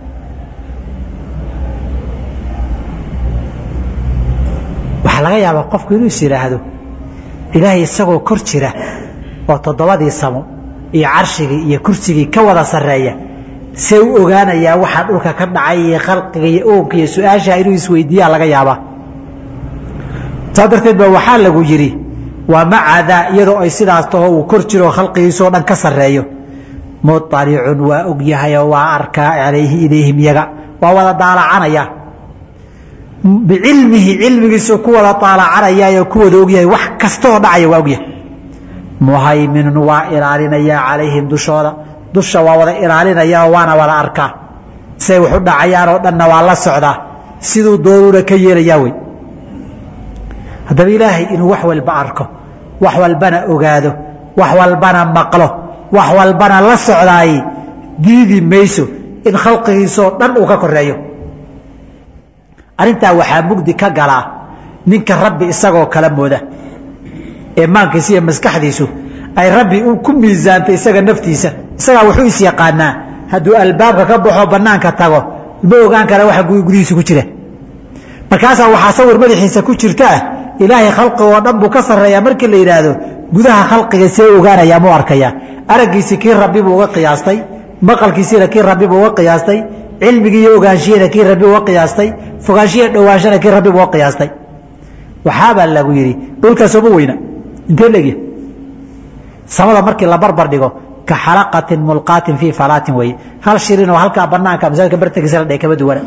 waxaa laga yaabaa qofku inuu is yidhaahdo ilaahay isagoo kor jira oo toddobadii samo iyo carshigii iyo kursigii ka wada sarreeya see u ogaanayaa waxaa dhulka ka dhacay iyo khalqiga iyo oonka iyo su-aashaa inuu isweydiiyaa laga yaabaa saa darteed ba waxaa lagu yidhi waa macadaa iyadoo ay sidaas taho uu kor jiro khalqigiisoo dhan ka sarreeyo muطalicun waa ogyahayoo waa arkaa calayhi ilayhim yaga waa wada daalacanaya bicilmihi cilmigiisu ku wada daalacanaya ku wada ogyahay wax kastaoo dhacaya waa ogyahay muhayminun waa ilaalinayaa calayhim dushooda dusha waa wada ilaalinaya waana wada arkaa siay waxu dhacayaan oo dhanna waa la socdaa siduu doonuuna ka yeelayaa wey haddaba ilaahay inuu wax walba arko wax walbana ogaado wax walbana maqlo wax walbana la socdaay diidi mayso in khalqigiisoo dhan uu ka koreeyo arrintaa waxaa mugdi ka galaa ninka rabbi isagoo kala mooda ee maankiisa iyo maskaxdiisu ay rabbi ku miisaantay isaga naftiisa isagaa wuxuu is yaqaanaa hadduu albaabka ka baxo bannaanka tago ma ogaan kara waxa gudihiisa ku jira markaasaa waxaa sawir madaxiisa ku jirta ah ilaahay khalqigoo dhan buu ka sarreeyaa markii la yidhaahdo gudaha khalqiga see ogaanayaa mu arkaya araggiisii kii rabbi buu uga qiyaastay maqalkiisiina kii rabbi buu uga qiyaastay cilmigii iyo ogaanshihina kii rabbi uga qiyaastay fogaanshihiya dhowaanshana kii rabbi buu uga qiyaastay waxaabaa lagu yidhi dhulkaasoma weyna intee legya samada markii la barbar dhigo ka xalaqatin mulqaatin fii falaatin weye hal shirin oo halkaa banaanka masaajidka bartankiisa la dhigay kama duwana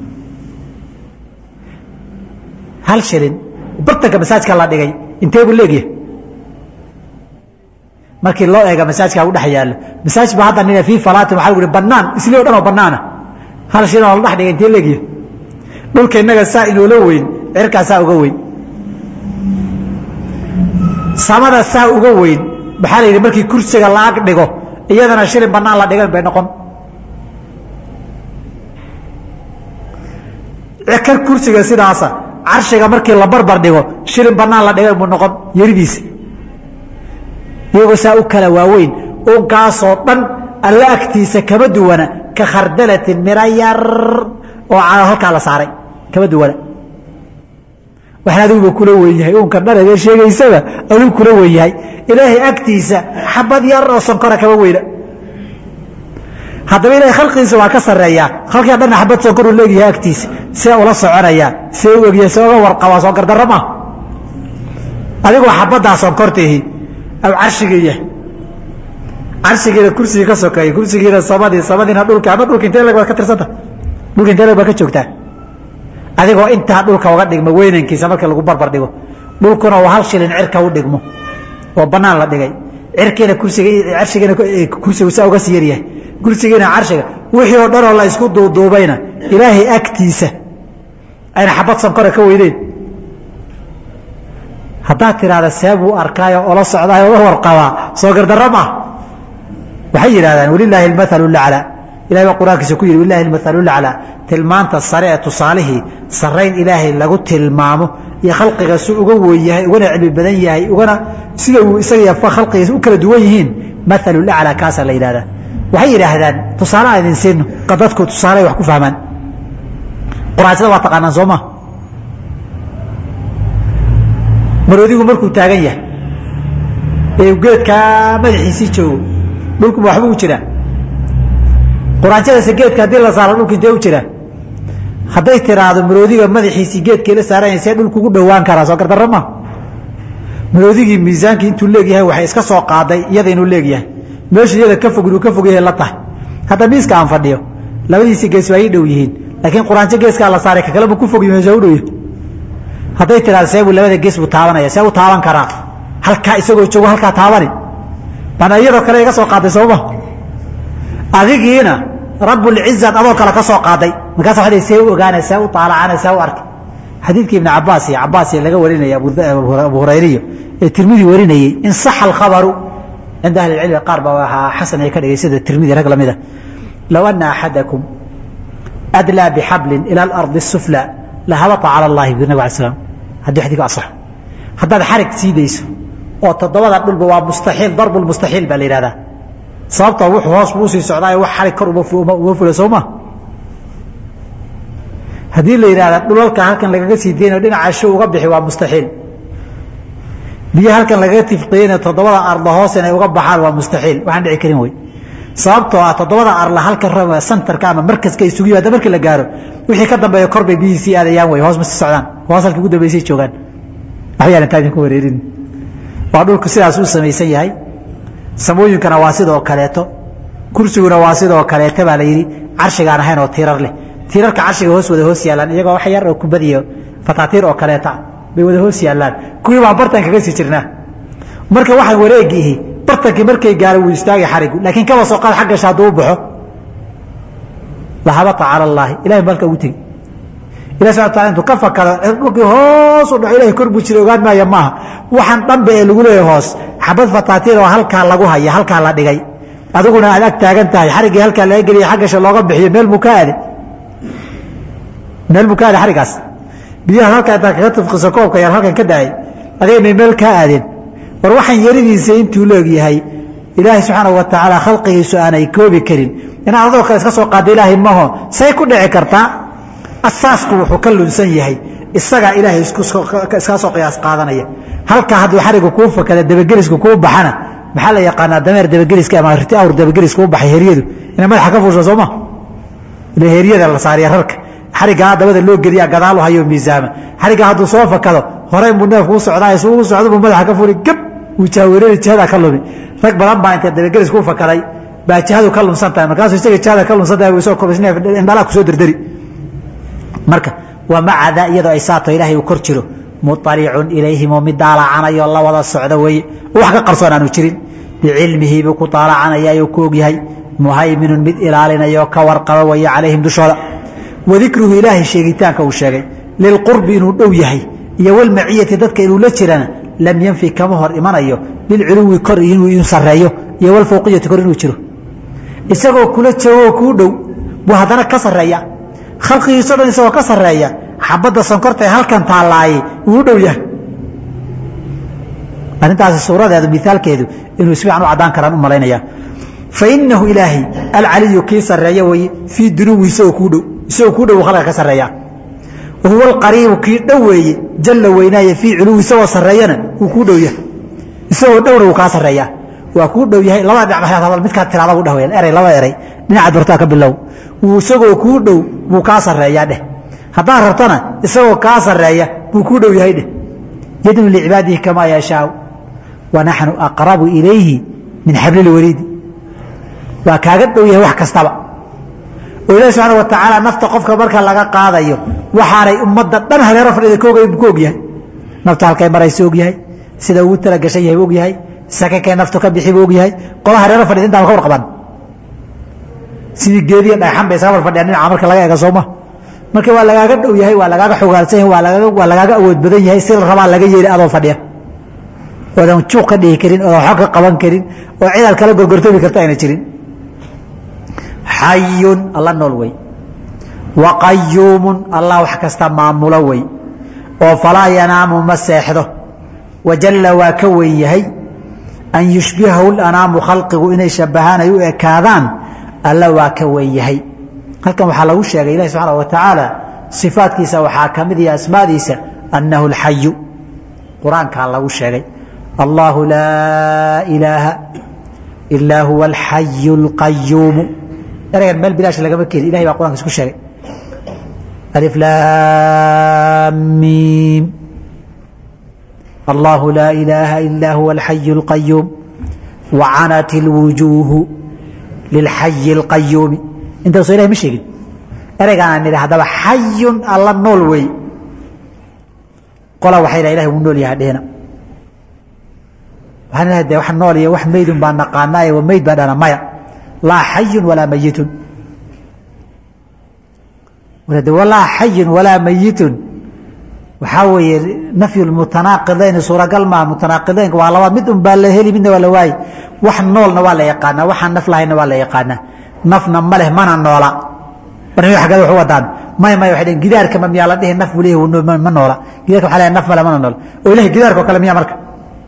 hal shirin bartanka masaajka la dhigay intee buu leegyahay markii loo eega masaajka u dhex yaallo masaajid ba hadda nina fii falaatin waxaa lagu yihi banaan isli o dhan oo banaana hal shirin oo la dhex dhigay intee leegyahay dhulka innaga saa inoola weyn cirkaa saa uga weyn samada saa uga weyn maxaa la yidhi markii kursiga la ag dhigo iyadana shilin banaan la dhigan bay noqon kan kursiga sidaasa carshiga markii la barbar dhigo shilin banaan la dhigan buu noqon yaridiisa iyagoo saa u kala waaweyn unkaasoo dhan alla agtiisa kama duwana ka khardalatin miro yar oo halkaa la saaray kama duwana waxaan adiguba kula wen yahay unka dhanadee sheegaysaba adigu kula wen yahay ilaahay agtiisa xabad yar oo sonkora kama weyna haddaba ilahay khalqigiisa waa ka sareeyaa khalqiga dhanna xabad sonkoruu leegyahay agtiisa see ula soconayaa see u egyahay see uga warqabaa soo gardarro maa adigoo xabaddaa sonkortihi aw carshiga yahay carshigiina kursigii ka sokeeyey kursigiina samadii samadiina dhulka ama dhulka intee leg baad ka tirsanta dhulka intee leg baad ka joogtaa adigoo intaa dhulka uga dhigmo weynankiisa markii lagu barbar dhigo dhulkuna uu hal shilin cirka u dhigmo oo banaan la dhigay cirkiina kursiga carshigiina kursigu saa uga sii yaryahay kursigiina carshiga wixii oo dhanoo la isku duuduubayna ilaahay agtiisa ayna xabad sankora ka weyneyn haddaad tidhaahda see buu arkaayo ola socdaayo ola warqabaa soo gardarro maa waxay yidhahdaan walilaahi almathalu laclaa ilahay baa qur-aankiisa ku yidhi walilahi almathalu laclaa tilmaanta sare ee tusaalihii sarrayn ilaahay lagu tilmaamo iyo khalqiga si uga weyn yahay ugana cilmi badan yahay ugana sida uu isaga khalqigiisa u kala duwan yihiin mathalu laclaa kaasaa la yidhahdaa waxay yidhaahdaan tusaale aan idin siino dadku tusaale wax ku fahmaan quraanshada waa taqaanaan soo ma maroodigu markuu taagan yahay ee geedkaa madaxiisii joogo dhulkuma waxba u jiraa quraanshadase geedka haddii la saaro dhulka intee u jiraa hadday tiraahdo maroodiga madaxiisii geedkii la saaran yahay see dhulku ugu dhowaan karaa soo gardarra ma maroodigii miisaankii intuu leegyahay waxay iska soo qaaday iyada inuu leegyahay meeshu iyada ka fog inuu ka fog yahay la tahay hadda miiska aan fadhiyo labadiisii gees waa ii dhow yihiin laakiin quraanjo geeskaa la saaray ka kaleba ku fog meesha u dhow yahay hadday tiraahdo seebuu labada gees buu taabanaya see u taaban karaa halkaa isagoo joogo halkaa taabani bana iyadoo kale iga soo qaaday sooma adigiina rabbulcizaad adoo kale ka soo qaaday markaas waa see u ogaana see u taalacana see u arkay xadiidkii ibn cabaas iyo cabaas laga warinaya abu hurayriyo ee tirmidi warinayey in saxa alkhabaru cinda ahli cilmi qaar baa waxaa xasan ay ka dhigay sida tirmidi rag lamida low ana axadakum adlaa bixablin ila alardi الsufla lahabata cala اllahi bu nabg ala slam haddii xadiku asaxo haddaad xarig siidayso oo toddobada dhulba waa mustaxiil darbu mustaxiil baa la yihahdaa sababtoo wuxuu hoos buu usii socdaayo wax xarig kor uma fula soo ma haddii la yidhahda dhulalka halkan lagaga sii deynayo dhinaca sho uga bixi waa mustaxiil biyo halkan lagaga tifqiyeynayo toddobada arla hoos inay uga baxaan waa mustaxiil waxaan dhici karin wey sababtoo ah toddobada arla halka santarka ama markaska isugu yimaada markii la gaaro wixii ka dambeeya kor bay biyihii sii aadayaan wey hoos ma sii socdaan hoos halkii ugu dambeysay joogaan waxyaan intaa idinku wareerin waa dhulku sidaas u samaysan yahay samooyinkana waa sidoo kaleeto kursiguna waa sidoo kaleeto baa la yidhi carshigaan ahayn oo tiirar leh tiirarka carshiga hoos wada hoos yaallaan iyagoo wax yar oo kubadiyo fataatiir oo kaleeta bay wada hoos yaallaan kuwii baan bartan kaga sii jirnaa marka waxaan wareegiihi bartankii markay gaara wuu istaagay xarigu laakiin kaba soo qaad xaggasha hadduu u baxo lahabata cala allaahi ilahay malka ugu tegi ilahi subxana wataala intuu ka fakado dhulkii hoos u dhaco ilahay kor buu jira ogaan maaya maaha waxaan dhanba ee lagu leeyahay hoos xabad fataatiir oo halkaa lagu haya halkaa la dhigay adiguna aad ag taagan tahay xariggii halkaa laga geliya xaggasha looga bixiyo meel buu ka aade meel buu ka aade xarigaas biyaha halkaa intaa kaga tufqiso koobka yar halkan ka daayay adigay meel kaa aadeen war waxaan yaridiisa intuu leegyahay ilaahay subxaanahu wa tacaala khalqigiisu aanay koobi karin inaad adoo kale iska soo qaada ilaahay maho say ku dhici kartaa asaasku wuxuu ka lunsan yahay isagaa ilaahay iskaga soo qiyaas qaadanaya halkaa hadduu xarigu kuu fakada dabagelisku kuu baxana maxaa la yaqaanaa dameer dabageliska ama riti awr dabageliska u baxay heryadu inay madaxa ka fuusho sooma ila heryada la saariya rarka xarigaa dabada loo geliya gadaal u hayo miisaama xarigaa hadduu soo fakado horey buu neefku u socdaa isuu u socdo buu madaxa ka furi gab wuu jaaweerari jihada ka lumi rag badan baa intay dabageliska u fakaday baa jihadu ka lumsan tahay markaasuu isaga jihada ka lumsan tahay isoo kobis neef indhalaa kusoo derderi marka wa maca daa iyadoo ay saato ilaahay uu kor jiro muطalicun ilayhim oo mid daalacanayoo la wada socda weeye wax ka qarsoon aanu jirin bicilmihi buu ku daalacanaya ku ogyahay muhayminun mid ilaalinayoo ka warqaba weeye calayhim dushooda wadikruhu ilaahay sheegitaanka uu sheegay lilqurbi inuu dhow yahay iyo walmaciyati dadka inuu la jirana lam yanfi kama hor imanayo lilculuwi kor inuu sareeyo iyo walfawqiyati kor inuu jiro isagoo kula joogoo kuu dhow buu haddana ka sareeya khalqigiiso dhan isagoo ka sareeya xabadda sonkorta ee halkan taalaayey wuu u dhow yahay arrintaasi suuradeedu miaalkeedu inuu isfiican u caddaan karaan u malaynaya fainahu ilaahay alcaliyu kii sareeya weye fii dunuwi isagoo kuu dhow isagoo kuu dhow khalqiga ka sareeya wahuwa alqariibu kii dhow weeye jalla weynaaye fii culuwi isagoo sareeyana wuu kuu dhow yahay isagoo dhowna wuu kaa sareeyaa waa kuu dhow yahay labada dhinac maxaad hadal midkaad tiraada u dheh weyaan eray laba eray dhinacaad bartaa ka bilow wuu isagoo kuu dhow buu kaa sareeyaa dheh haddaad rabtana isagoo kaa sareeya buu kuu dhow yahay dheh yadnu licibaadihi kamaa yashaau wa naxnu aqrabu ilayhi min xablilwariidi waa kaaga dhow yahay wax kastaba oo ilahi subxaana wa tacaala nafta qofka marka laga qaadayo waxaanay ummadda dhan hareero fadhida ka ogayn ku ogyahay nafta halkay maraysa ogyahay sida ugu talagashan yahay ogyahay sakakay naftu ka bixi buu ogyahay qola hareero fadhida intaan ka warqaban sidii geediya dhagxan bay isaga war fadhiyaan dhinaca marka laga eega sooma marka waa lagaaga dhow yahay waa lagaaga xogaalsan yahay waa lagaaga waa lagaaga awood badan yahay si la rabaa laga yeeli adoo fadhiya oodan juuq ka dhihi karin oodan xog ka qaban karin oo cidaad kala gorgortoomi karta ayna jirin xayun alla nool wey wa qayuumun allah wax kasta maamulo wey oo falaa yanaamu ma seexdo wajalla waa ka weyn yahay an yushbihahu lanaamu khalqigu inay shabahaan ay u ekaadaan alla waa ka weyn yahay halkan waxaa lagu sheegay ilahi subxaana wa tacaala sifaadkiisa waxaa ka mid iyo asmaadiisa annahu alxayu qur-aankaa lagu sheegay allahu laa ilaaha ilaa huwa alxayu alqayuumu ereygan meel bilaash lagama keenin ilahay baa qur'anka isku sheegay alif laam miim allahu laa ilaaha ilaa huwa alxayu alqayuum wacanat ilwujuuhu lilxayi alqayuumi intaasoo ilahay ma sheegin ereygaana nidhi haddaba xayun alla nool wey qola waxay dhaha ilahay wuu nool yahay dhehna waxaan ilahay de wax nool iyo wax meydun baa naqaanaaye wa meyd baa dhana maya laa xayun walaa mayitun de walaa xayun walaa mayitun waxaa weeye nafyu mutanaaqidayn suuragal maa mutanaaqidaynka waa laba mid un baa la heli midna waa la waaye wax noolna waa la yaqaanaa waxaan naf lahayna waa la yaqaanaa nafna ma leh mana noola barnamij xaggeed wax u wadaan maya maya waxay dhaheen gidaarka ma miyaa la dhihi naf buu leeyahay ma noola gidaarka waxaa leeyahay naf male mana noola oo ilahay gidaarkoo kale miyaa marka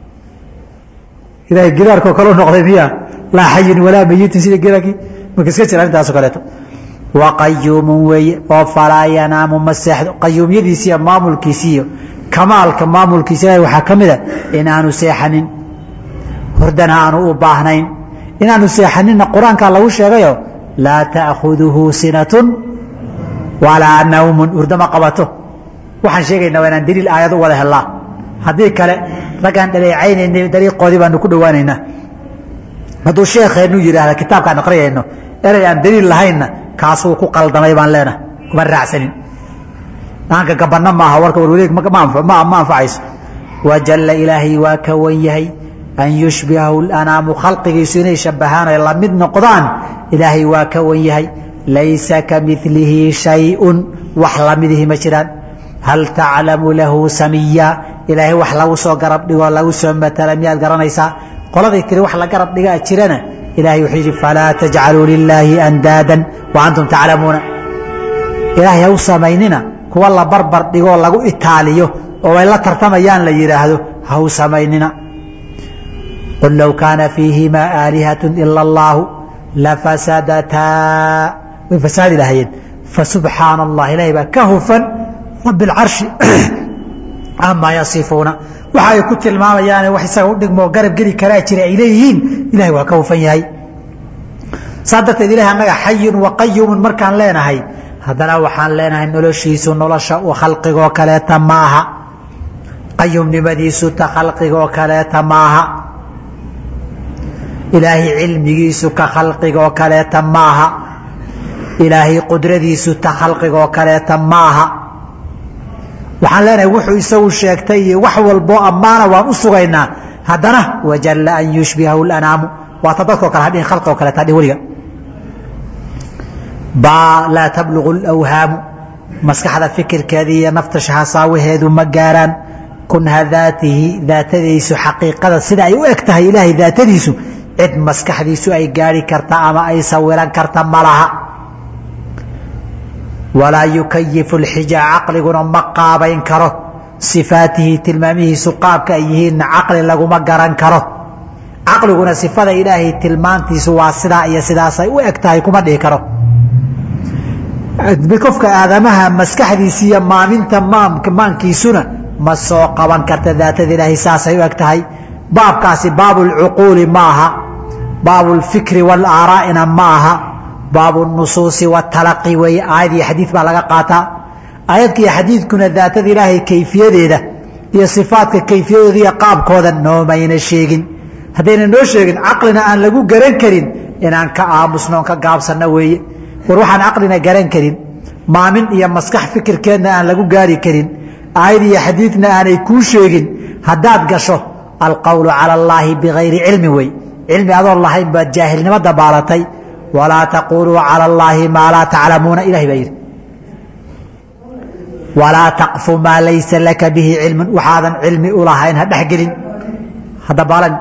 ilahay gidaarkoo kale u noqday miyaa laa xayun walaa mayitin sida gidaarkii marka iska jira arrintaasoo kaleeto wa qayuumun weeye oo falaa yanaamu ma seexdo qayuumyadiisi iyo maamulkiisi iyo kamaalka maamulkiisa ilahay waxaa ka mid a inaanu seexanin hordana aanu u baahnayn inaanu seexaninna qur-aankaa lagu sheegayo laa ta'khuduhu sinatun walaa nawmun hurdama qabato waxaan sheegaynaa waa inaan daliil aayad u wada helnaa haddii kale raggaan dhaleecaynayna dariiqoodii baanu ku dhowaanaynaa hadduu sheekheenu yidhaahda kitaabkaan aqriyayno erey aan daliil lahaynna kaasuu ku qaldamay baan leenahay kuma raacsanin dhaanka gabanna maaha warka warwareeg ma anfacayso wajalla ilaahay waa ka wan yahay an yushbihahu lanaamu khalqigiisu inay shabahaan ay la mid noqdaan ilaahay waa ka wan yahay laysa ka milihi shayun wax lamidihi ma jiraan hal taclamu lahu samiya ilaahay wax lagu soo garab dhigoo lagu soo matala miyaad garanaysaa qoladay tiri wax la garab dhigaa jirana ilahay wuxuu yidhi falaa tajcaluu lilaahi andaadan wa antum taclamuuna ilaahay ha u samaynina kuwa la barbar dhigoo lagu itaaliyo oo ay la tartamayaan la yidhaahdo ha u samaynina qul low kaana fiihimaa aalihat ila allaahu lafasadataa way fasaadi lahayeen fasubxaana allah ilahay baa ka hufan rabi اlcarshi amaa yasifuuna waxa ay ku tilmaamayaane wax isaga u dhigmoo garab geli karaa jira ay leeyihiin ilahay waa ka hufan yahay saa darteed ilahay annaga xayun wa qayumun markaan leenahay haddana waxaan leenahay noloshiisu nolosha u khalqigoo kaleeta maaha qayumnimadiisu ta khalqigoo kaleeta maaha ilaahay cilmigiisu ka khalqigoo kaleeta maaha ilaahay qudradiisu ta khalqigoo kaleeta maaha waxaan leenahay wuxuu isagu sheegtay iyo wax walboo ammaana waan u sugaynaa haddana wajalla an yushbihahu lanaamu waata dadkoo kale hadhihin khalqigoo kaleeta hadhin weliga baa laa tablugu lawhaamu maskaxda fikirkeeda iyo nafta shahasaawaheedu ma gaaraan kunha daatihi daatadiisu xaqiiqada sida ay u eg tahay ilaahay daatadiisu cid maskaxdiisu ay gaari karta ama ay sawiran karta ma laha walaa yukayifu lxija caqliguna ma qaabayn karo sifaatihi tilmaamihiisu qaabka ay yihiinna caqli laguma garan karo caqliguna sifada ilaahay tilmaantiisu waa sidaa iyo sidaasay u eg tahay kuma dhihi karo qofka aadamaha maskaxdiisi iyo maaminta maankiisuna ma soo qaban karta daatada ilaahay saasay u eg tahay baabkaasi baabulcuquuli ma aha baabulfikri waalaaraa'ina ma aha baabunusuusi watalaqi weeye aayad iyo xadiid baa laga qaataa aayadka iyo xadiidkuna daatada ilaahay kayfiyadeeda iyo sifaadka kayfiyadooda iyo qaabkooda noomayna sheegin haddayna noo sheegin caqlina aan lagu garan karin inaan ka aamusno on ka gaabsanno weeye war waxaan caqlina garan karin maamin iyo maskax fikirkeedna aan lagu gaari karin aayad iyo xadiidna aanay kuu sheegin haddaad gasho alqowlu cala allaahi bigayri cilmi wey cilmi adoon lahayn baad jaahilnimo dabaalatay walaa taquluu cala allaahi maa laa taclamuuna ilahay baa yidhi walaa taqfu maa laysa laka bihi cilmun waxaadan cilmi u lahayn ha dhexgelin hadda baalan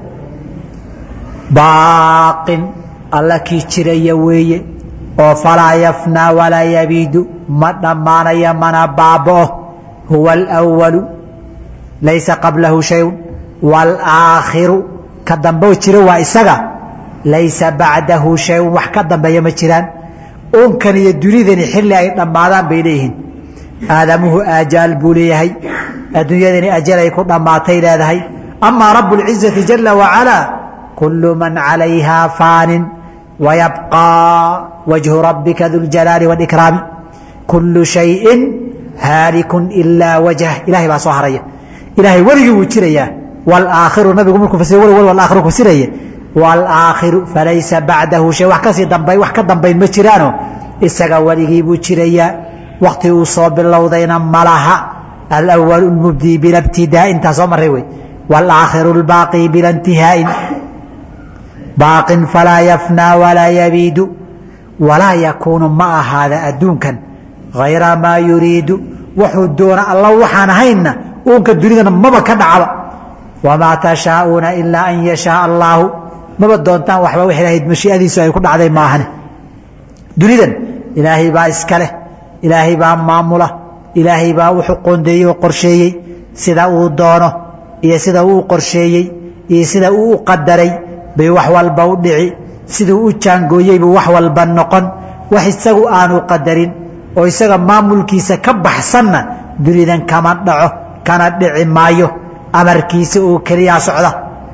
baaqin alla kii jiraya weeye oo falaa yafnaa walaa yabiidu ma dhammaanaya mana baaba'o huwa alwalu laysa qablahu shayun walaakhiru ka dambe jiro waa isaga laysa bacdahu shayun wax ka dambeeya ma jiraan unkan iyo dunidani xilli ay dhammaadaan bay leeyihiin aadamuhu aajaal buu leeyahay adduunyadani ajal ay ku dhammaatay leedahay amaa rabu اlcizati jala wacalaa kulu man calayhaa faanin wayabqaa wajhu rabbika du ljalaali wاlikraami kulu shayin haalikun ilaa wajh ilahay baa soo haraya ilahay weligii wuu jirayaa wاlaakhiru nabigu markuu fasir weli wal walaakhiru fasiraya wاlaakhiru falaysa bacdahu shay wax kasii dambayn wax ka dambayn ma jiraano isaga weligii buu jirayaa wakti uu soo bilowdayna malaha alأwl اmubdi bila btidaa intaa soo maray wey wاlaakhiru اlbaaqi bila اntihaaءin baaqin falaa yafnaa walaa yabiidu walaa yakuunu ma ahaada adduunkan hayra maa yuriidu wuxuu doona alla waxaan ahaynna uunka dunidana maba ka dhacba wamaa tashaauuna ilaa an yashaaa allaahu maba doontaan waxba wx ahayd mashiiadiisu ay ku dhacday maahane dunidan ilaahay baa iska leh ilaahay baa maamula ilaahay baa wuxuu qoondeeyey oo qorsheeyey sida uu doono iyo sida uu qorsheeyey iyo sida uu u qadaray bay wax walba u dhici siduu u jaangooyey buu wax walba noqon wax isagu aanu qadarin oo isaga maamulkiisa ka baxsanna dunidan kama dhaco kana dhici maayo amarkiisa oo keliyaa socda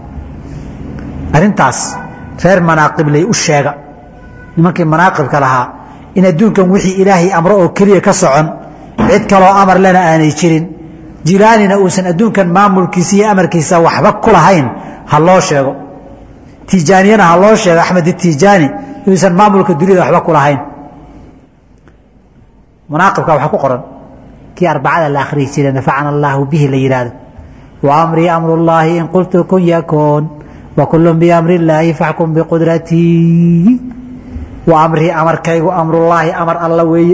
arrintaas reer manaaqibley u sheega nimankii manaaqibka lahaa in adduunkan wixii ilaahay amro oo keliya ka socon cid kaloo amar lena aanay jirin jilaanina uusan adduunkan maamulkiisa iyo amarkiisa waxba ku lahayn ha loo sheego tijaaniyana ha loo sheego axmed itijaani inuusan maamulka duniyada waxba ku lahayn manaaqibka waxaa ku qoran kii arbacada la akhriyi jiray nafacana allaahu bihi la yidhaahdo wa amrii amru llaahi in qultu kun yakuun wa kullu biamri illaahi faxkum biqudratii wa amrii amarkaygu amrullaahi amar alla weeye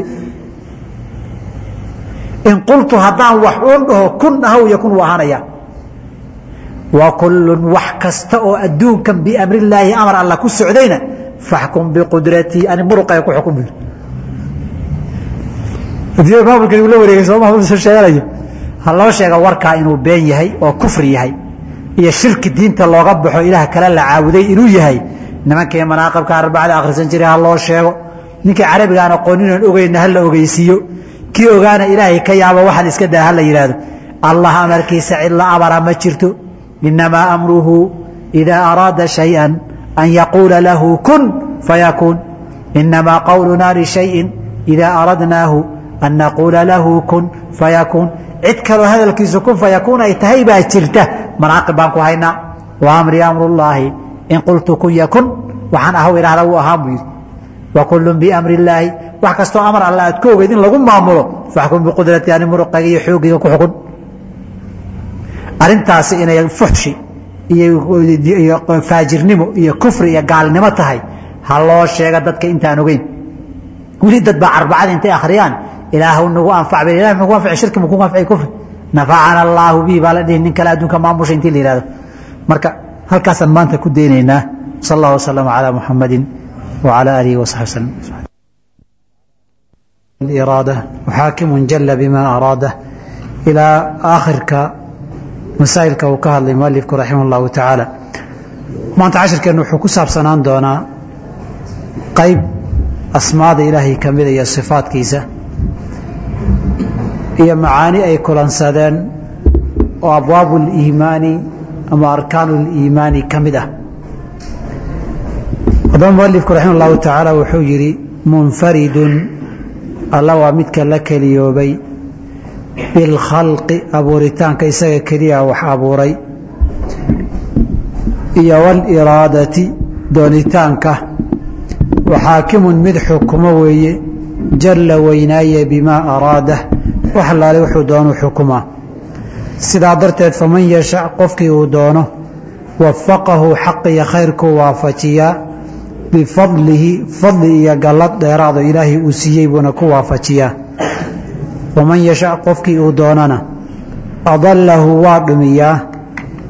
in qultu haddaan wax uun dhaho kun ahaw yakun wuu ahaanaya wa kullun wax kasta oo adduunkan biamrillaahi amar alla ku socdayna faxkum biqudratii ani muruqaya ku xukun buyiri adduunyada maamulkan uu la wareegay sooma usan sheeganayo ha loo sheega warkaa inuu been yahay oo kufri yahay iyo shirki diinta looga baxo ilaah kale la caabuday inuu yahay nimankii manaaqibka arbacada akhrisan jiray ha loo sheego ninkii carabigaan aqooninaan ogeyna ha la ogeysiiyo kii ogaana ilaahay ka yaabo waxaan iska daa ha la yidhaahdo allah amarkiisa cid la amara ma jirto inamaa amruhu idaa araada shayئa an yaquula lahu kun fayakuun inamaa qowlunaa lishayin idaa aradnaahu an naquula lahu kun fayakuun cid kaloo hadalkiisu kun fayakuun ay tahay baa jirta manaaqib baan ku haynaa wa amrii amrullaahi in qultu kun yakun waxaan ahaw idhahda wuu ahaan buu yidhi wa kullun biamri illaahi wax kastoo amar alla aad ka ogeyd in lagu maamulo faxkum biqudrati ani muruqayga iyo xoogayga ku xukun arrintaasi inay fuxshi iyo faajirnimo iyo kufri iyo gaalnimo tahay ha loo sheega dadka intaan ogeyn weli dad baa arbacada intay akhriyaan ilaahw nagu anfac ba ilah muxuu ku anfaci shirki muxuu ku anfaci kufri nafacana allaahu bihi baa la dhihi nin kale adduunka maamusha intii la yihahdo marka halkaasaan maanta ku daynaynaa sal allah wasalama calaa muxamadin wacala aalihi wasaxbi waslm iraada waxaakimun jala bima araada ilaa aakhirka masaa'ilka uu ka hadlay mualifku raximah اllahu tacaala maanta cashirkeennu wuxuu ku saabsanaan doonaa qayb asmaada ilaahay ka mida iyo sifaadkiisa iyo macaani ay kulansadeen oo abwaabu اliimaani ama arkaanu اliimaani ka mid ah haddaba mualifku raximah اllahu tacaala wuxuu yidhi munfaridun alla waa midka la keliyoobay bilkhalqi abuuritaanka isaga keliya wax abuuray iyo wاliraadati doonitaanka waxaakimun mid xukumo weeye jalla weynaaye bimaa araada wax allaale wuxuu doonu xukumaa sidaa darteed faman yashac qofkii uu doono wafaqahu xaq iyo khayrkuu waafajiyaa bifadlihi fadli iyo gallad dheeraado ilaahay uu siiyey buuna ku waafajiyaa waman yashac qofkii uu doonana adallahu waa dhumiyaa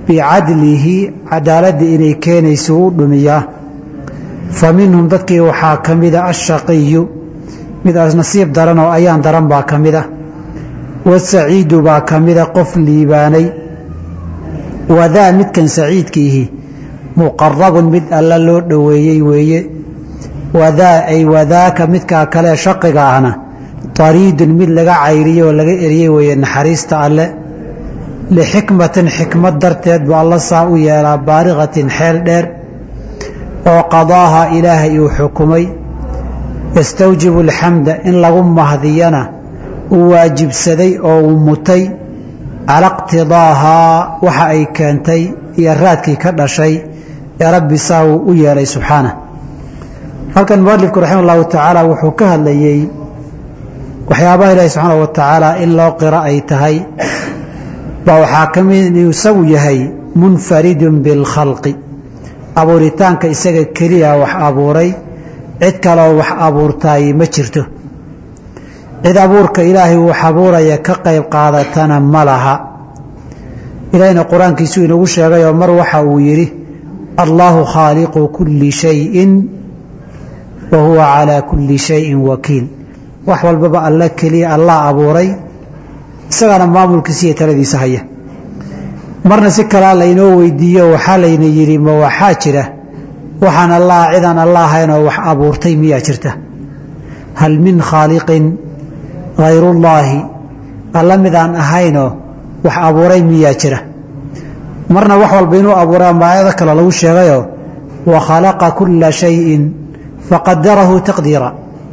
bicadlihi cadaaladda inay keenayso u dhumiyaa fa minhum dadkii waxaa ka mida ashaqiyu mid nasiib daran oo ayaan daran baa ka mida wasaciidu baa ka mida qof liibaanay wadaa midkan saciidkiihi muqarabun mid alla loo dhoweeyey weeye wadaa ay wadaaka midkaa kale shaqiga ahna tariidun mid laga cayriyey oo laga eriyey weeye naxariista alle lixikmatin xikmad darteed buu alla saa u yeelaa baariqatin xeel dheer oo qadaaha ilaahay uu xukumay yastawjibu alxamda in lagu mahdiyana uu waajibsaday oo uu mutay cala iqtidaahaa waxa ay keentay iyo raadkii ka dhashay ee rabbi saa uu u yeelay subxaanah halkan mualifku raxima allahu tacaala wuxuu ka hadlayey waxyaabaha ilaahi subxaana wa tacaala in loo qiro ay tahay baa waxaa ka mid inuu isagu yahay munfaridun bilkhalqi abuuritaanka isaga keliya wax abuuray cid kaloo wax abuurtaay ma jirto cid abuurka ilaahay wax abuuraya ka qayb qaadatana ma laha ilaahayna qur-aankiisuu inagu sheegayoo mar waxa uu yidhi allaahu khaaliqu kulli shayin wa huwa calaa kulli shayin wakiil wax walbaba alla keliya allah abuuray isagana maamulkiisa iyo taladiisa haya marna si kalea laynoo weydiiyo waxaa layna yidhi ma waxaa jira waxaan allah cidaan alla ahaynoo wax abuurtay miyaa jirta hal min khaaliqin hayrullaahi alla midaan ahaynoo wax abuuray miyaa jira marna wax walba inuu abuuray ama aayado kale lagu sheegayoo wa khalaqa kulla shayin faqadarahu taqdiira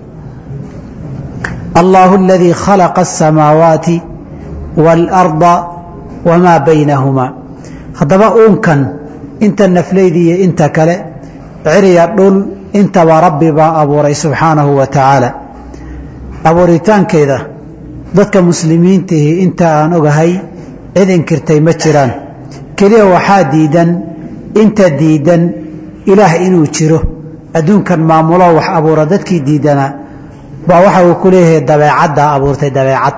allaahu aladii khalaqa asamaawaati waalarda wamaa baynahumaa haddaba uunkan inta nafleydi iyo inta kale ciriya dhul intaba rabbi baa abuuray subxaanahu wa tacaala abuuritaankeeda dadka muslimiintihii inta aan ogahay cid inkirtay ma jiraan keliya waxaa diidan inta diidan ilaah inuu jiro adduunkan maamulo wax abuura dadkii diidanaa baa waxa uu ku leeyahay dabeecaddaa abuurtay dabeecad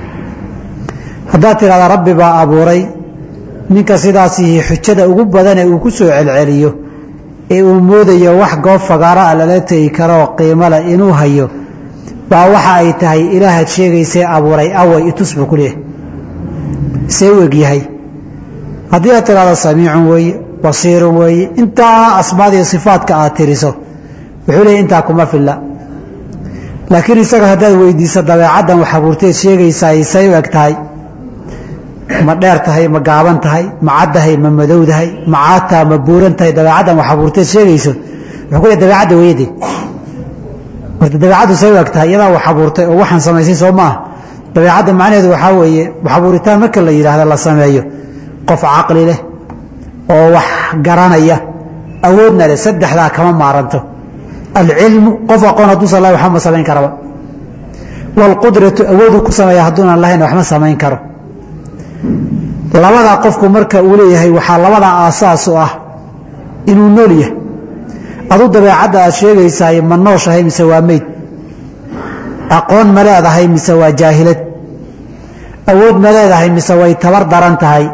haddaad tidhahdaa rabbi baa abuuray ninka sidaasihi xujada ugu badane uu ku soo celceliyo ee uu moodayo wax goob fagaara a lala tegi karoo qiimo leh inuu hayo baa waxa ay tahay ilaahaad sheegaysee abuuray away itus buu ku leeyahay see u egyahay haddii aad tidhahdo samiicun weeye basiirun weeye intaa asmaadiiyo sifaadka aad tiriso wuxuu leeyahy intaa kuma filla laakiin isaga haddaad weydiiso dabeecaddan wax abuurteed sheegaysaa say u eg tahay ma dheer tahay ma gaaban tahay ma caddahay ma madowdahay ma caataa ma buuran tahay dabeecaddan wax abuurteed sheegayso wuxuu ku leey dabeecadda weyade horta dabeecaddu say u eg tahay iyadaa wax abuurtay oo waxaan samaysay soo maaha dabeecadda macnaheedu waxaa weeye wax abuuritaan marka la yidhaahdo la sameeyo qof caqli leh oo wax garanaya awoodna leh saddexdaa kama maaranto alcilmu qof aqoon hadduusan lahayn waxba ma samayn karaba waalqudratu awooduu ku sameeya hadduunan lahayn waxma samayn karo labadaa qofku marka uu leeyahay waxaa labadaa aasaas u ah inuu nool yahay adu dabeecadda aad sheegaysaay ma nooshahay mise waa meyd aqoon ma leedahay mise waa jaahilad awood ma leedahay mise way tabar daran tahay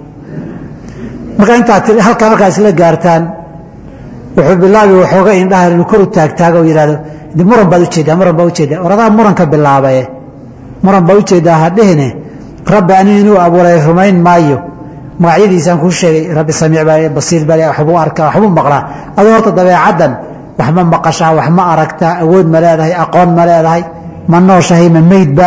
marka intaad halkaa markaa isla gaartaan wuxuu bilaabi waxooga indhaha inuu kor u taagtaago oo yidhahdo muran baad ujeeddaa muran baa ujeeddaa oradaa muranka bilaabaye muran baa ujeeddaa hadhehine rabbi anigu inuu abuuray rumayn maayo magacyadiisaan kuu sheegay rabbi samiic baa basiir baa waxbuu arkaa waxbuu maqlaa adoo horta dabeecaddan wax ma maqashaa wax ma aragtaa awood ma leedahay aqoon ma leedahay ma nooshahay ma meydba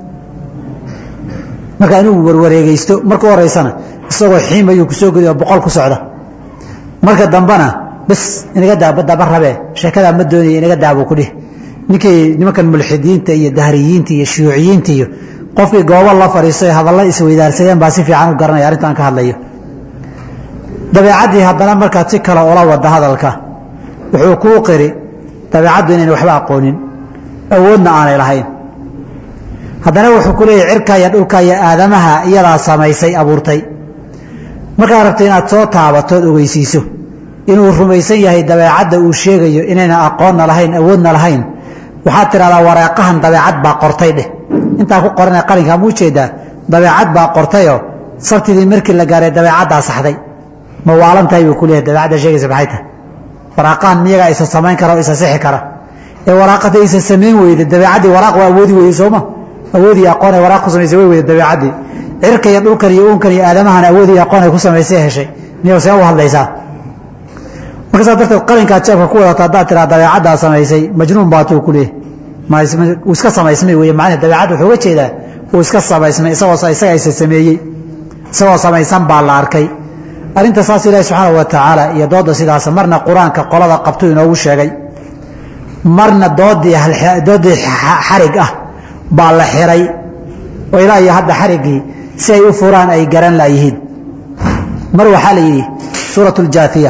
marka inuu warwareegeysto marka horeysana isagoo xiim ayuu kusoo gedi oo boqol ku socda marka dambena bas inaga daa daba rabee sheekadaa ma doonaya inaga daabuu ku dhih ninkii nimankan mulxidiinta iyo dahriyiinta iyo shuuciyiinta iyo qofkii goobo la fadhiistay hadalla isweydaarsadeen baa si fiican u garanaya arrintaan ka hadlayo dabeecaddii haddana markaad si kale ula wada hadalka wuxuu kuu qiri dabeecaddu inayna waxba aqoonin awoodna aanay lahayn haddana wuxuu ku leeyahy cirka iyo dhulka iyo aadamaha iyadaa samaysay abuurtay markaad rabto inaad soo taabatood ogeysiiso inuu rumaysan yahay dabeecadda uu sheegayo inayna aqoonna lahayn awoodna lahayn waxaad tidhahdaa wareeqahan dabeecad baa qortay dheh intaa ku qorana qalinkaa ma ujeedaa dabeecad baa qortayoo sabtidii markii la gaaray dabeecaddaa saxday ma waalan tahay buu ku leeyahay dabeecadda sheegaysa maxay tahay waraaqahan miyagaa isa samayn kara oo isa sixi kara ee waraaqada isa samayn weyda dabeecaddii waraaq waa awoodi weyday sooma awoodii aqoon ay waraaq ku samaysay way weyda dabeecaddii cirka iyo dhulkan iyo uunkan iyo aadamahan awoodii aqoon ay ku samaysay heshay niyow see u hadlaysaa marka saa darteed qalinkaa jeebka ku wadata haddaad tiraa dabeecaddaa samaysay majnuun baatuu ku leeyahy uu iska samaysmay wey macnaha dabeecadda wuxuu uga jeedaa uu iska samaysmay isagoo isaga isa sameeyey isagoo samaysan baa la arkay arrinta saas ilaahi subxaana wa tacaala iyo doodda sidaas marna qur-aanka qolada qabtuu inoogu sheegay marna doodii doodii xarig ah baa la xiray oo ilaa iyo hadda xariggii si ay u furaan ay garan laayihiin mar waxaa la yidhi suuratu اljaafiya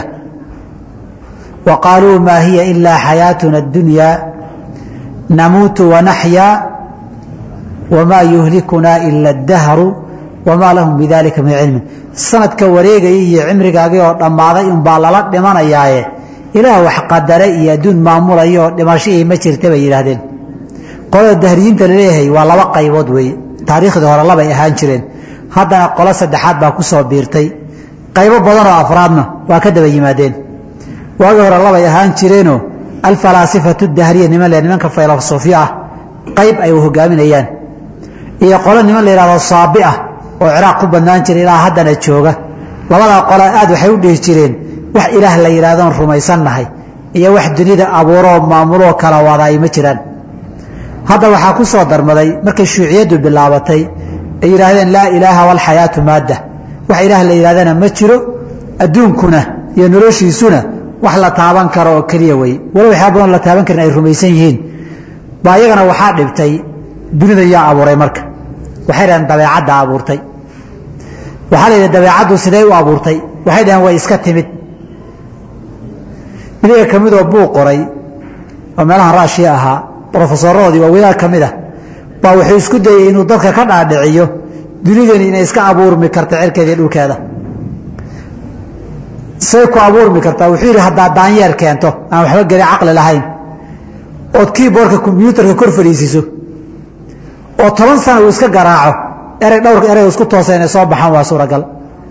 wa qaaluu maa hiya ilaa xayaatuna اddunyaa namuutu wanaxyaa wamaa yuhlikunaa ila اdahru wamaa lahum bidalika min cilmin sanadka wareegaya iyo cimrigaagii oo dhammaaday unbaa lala dhimanayaaye ilaah wax qadare iyo adduun maamulaya oo dhimashihii ma jirta bay yidhaahdeen qolada dahriyiinta laleeyahay waa laba qaybood weeye taariikhdii hore labay ahaan jireen haddana qolo saddexaad baa ku soo biirtay qaybo badan oo afraadna waa ka daba yimaadeen waagii hore labay ahaan jireenoo alfalaasifatu dahriya niman le nimanka filosofiya ah qayb ay hogaaminayaan iyo qolo niman la yidhahdo saabi ah oo ciraaq ku badnaan jira ilaa haddana jooga labadaa qole aad waxay u dhihi jireen wax ilaah la yidhahdoon rumaysannahay iyo wax dunida abuuroo maamuloo kala wada ay ma jiraan hadda waxaa ku soo darmaday markay shuuciyaddu bilaabatay ay yidhaahdeen laa ilaaha walxayaatu maadda wax ilaah la yidhahdana ma jiro adduunkuna iyo noloshiisuna wax la taaban karo oo keliya wey walo waxyaa badan la taaban karin ay rumaysan yihiin baa iyagana waxaa dhibtay dunida yaa abuuray marka waxay dhaheen dabeecadda abuurtay waxaa la yidhi dabeecaddu sidee u abuurtay waxay dhaheen way iska timid midiga ka midoo buu qoray oo meelahan raashiya ahaa rofesoroodii waa wadaad ka mid ah baa wuxuu isku dayey inuu dadka ka dhaadhiciyo dunidani inay iska abuurmi karta cirkeeda iyo dhulkeeda say ku abuurmi kartaa wuxuu yidhi haddaa daanyeer keento aan waxba geli caqli lahayn ood kiiboorka kombyuutarka kor fadhiisiso oo toban sana uu iska garaaco erey dhowrka erey isku toosan inay soo baxaan waa suuragal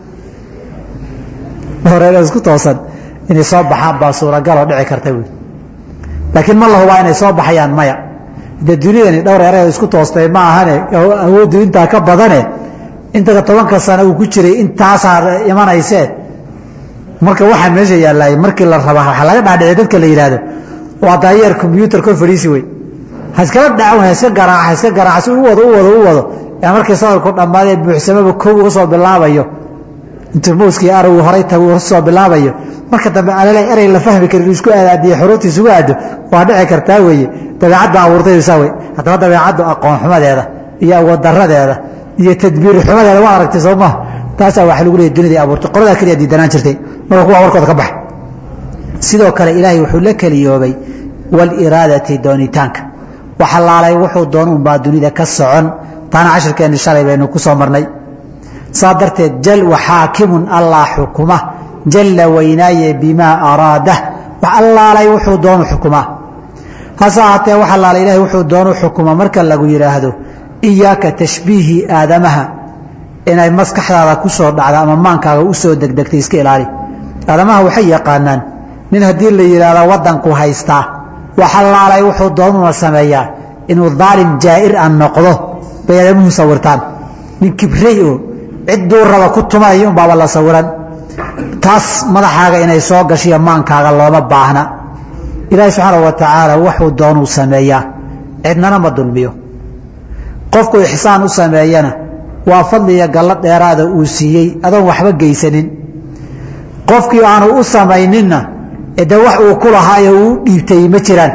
dhowr erey isku toosan inay soo baxaan baa suuragal oo dhici karta buui laakiin ma la hubaa inay soo baxayaan maya dee dunidani dhowr erey isku toostay ma ahane awooddu intaa ka badane intaa tobanka sano uu ku jiray intaasaa imanaysee marka waxaa meesha yaallay markii la rabaa waxaa laga dhaadhiciy dadka la yidhaahdo waa daayeer kombyuutar kor fadhiisi wey ha iskala dhacan ha iska garaaca ha iska garaaca si u wado u wado u wado ee markii sadarku dhammaadee buuxsamaba kow uga soo bilaabayo intuu mowskii aragu horay tagu soo bilaabayo marka dambe alale erey la fahmi karin isku aadaadiyo xuruurta isugu aado waa dhici kartaa weeye dabeecadda abuurtay saa wey haddaba dabeecaddu aqoon xumadeeda iyo awood daradeeda iyo tadbiir xumadeeda waa aragtay soo maha taasaa waxa lagu leeyay dunidai abuurtay qoladaa keliya diidanaan jirtay marka kuwa warkooda ka bax sidoo kale ilaahay wuxuu la keliyoobay waliraadati doonitaanka wax allaalay wuxuu doon unbaa dunida ka socon taana cashirkeenni shalay baynu ku soo marnay saa darteed jal waxaakimun allah xukuma jalla weynaaye bimaa araada wax allaalay wuxuu doonu xukumaa hase ahaatee wax allaalay ilahay wuxuu doonu xukuma marka lagu yidhaahdo iyaaka tashbiihi aadamaha inay maskaxdaada ku soo dhacda ama maankaaga u soo degdegtay iska ilaali aadamaha waxay yaqaanaan nin haddii la yidhaahdo waddanku haystaa wax allaalay wuxuu doonuna sameeyaa inuu daalim jaa'ir a noqdo bay aadamuhu sawirtaan nin kibrey oo cidduu raba ku tumanaya unbaaba la sawiran taas madaxaaga inay soo gashiyo maankaaga looma baahna ilaahi subxaana wa tacaala wuxuu doonuu sameeyaa cidnana ma dulmiyo qofku ixsaan u sameeyana waa fadli iyo gallo dheeraada uu siiyey adoon waxba geysanin qofkii aanu u samayninna de wax uu ku lahaayo uu dhiibtay ma jiraan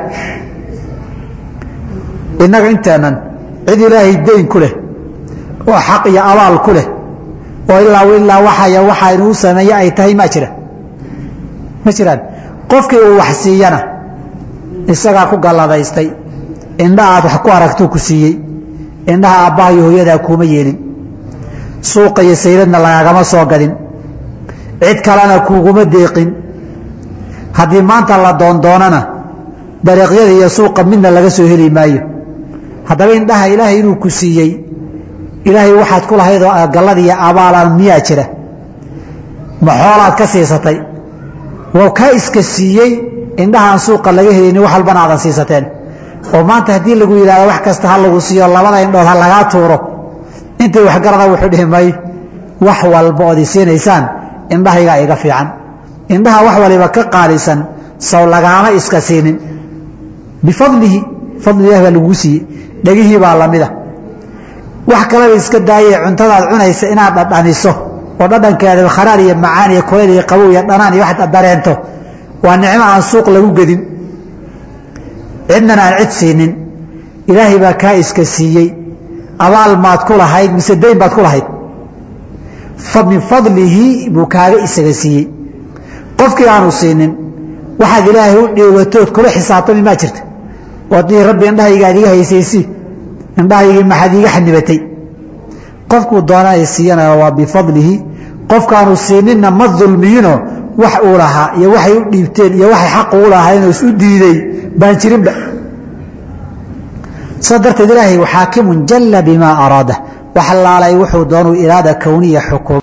innaga inteennan cid ilaahay dayn ku leh oo xaq iyo abaal ku leh oo ilaa ilaa waxaya waxa inuu sameeye ay tahay ma jira ma jiraan qofkii uu wax siiyana isagaa ku galladaystay indha aad wax ku aragtuu ku siiyey indhaha aabbaha iyo hooyadaa kuuma yeelin suuqa iyo sayladna lagagama soo gadin cid kalena kuuguma deeqin haddii maanta la doondoonana dariiqyada iyo suuqa midna laga soo heli maayo haddaba indhaha ilaahay inuu ku siiyey ilaahay waxaad ku lahayd oo gallad iyo abaalaan miyaa jira ma xoolaad ka siisatay waa kaa iska siiyey indhahaan suuqa laga helini wax walbana aadan siisateen oo maanta haddii lagu yidhahdo wax kasta ha lagu siiyo labada indhood ha lagaa tuuro intay waxgarada wuxuu dhihi may wax walba ood isiinaysaan indhahaygaa iga fiican indhaha wax waliba ka qaalisan saw lagaama iska siinin bifadlihi fadli ilahi baa laguu siiyey dhegihii baa lamida wax kaleba iska daayee cuntadaad cunaysa inaad dhadhaniso oo dhadhankeeda kharaar iyo macaan iyo kulayl iyo qabow iyo dhanaan iyo waxaad dareento waa nicmo aan suuq lagu gedin cidnana aan cid siinin ilaahay baa kaa iska siiyey abaal maad ku lahayd mise dayn baad ku lahayd min fadlihi buu kaaga isaga siiyey qofkii aanu siinin waxaad ilaahay u dhiibatood kula xisaabtami maa jirta oodii rabbi indhahaygaad iga haysaysi indhahaygii maxaad iiga xanibatay qofkuu doona ay siiyanaya waa bifadlihi qofkaanu siininna ma dulmiyino wax uu lahaa iyo waxay u dhiibteen iyo waxay xaq ugu lahaayeenoo isu diiday baan jirinba saa darteed ilaahay xaakimun jalla bimaa araada wax laalay wuxuu doonuu iraada kowniya xukum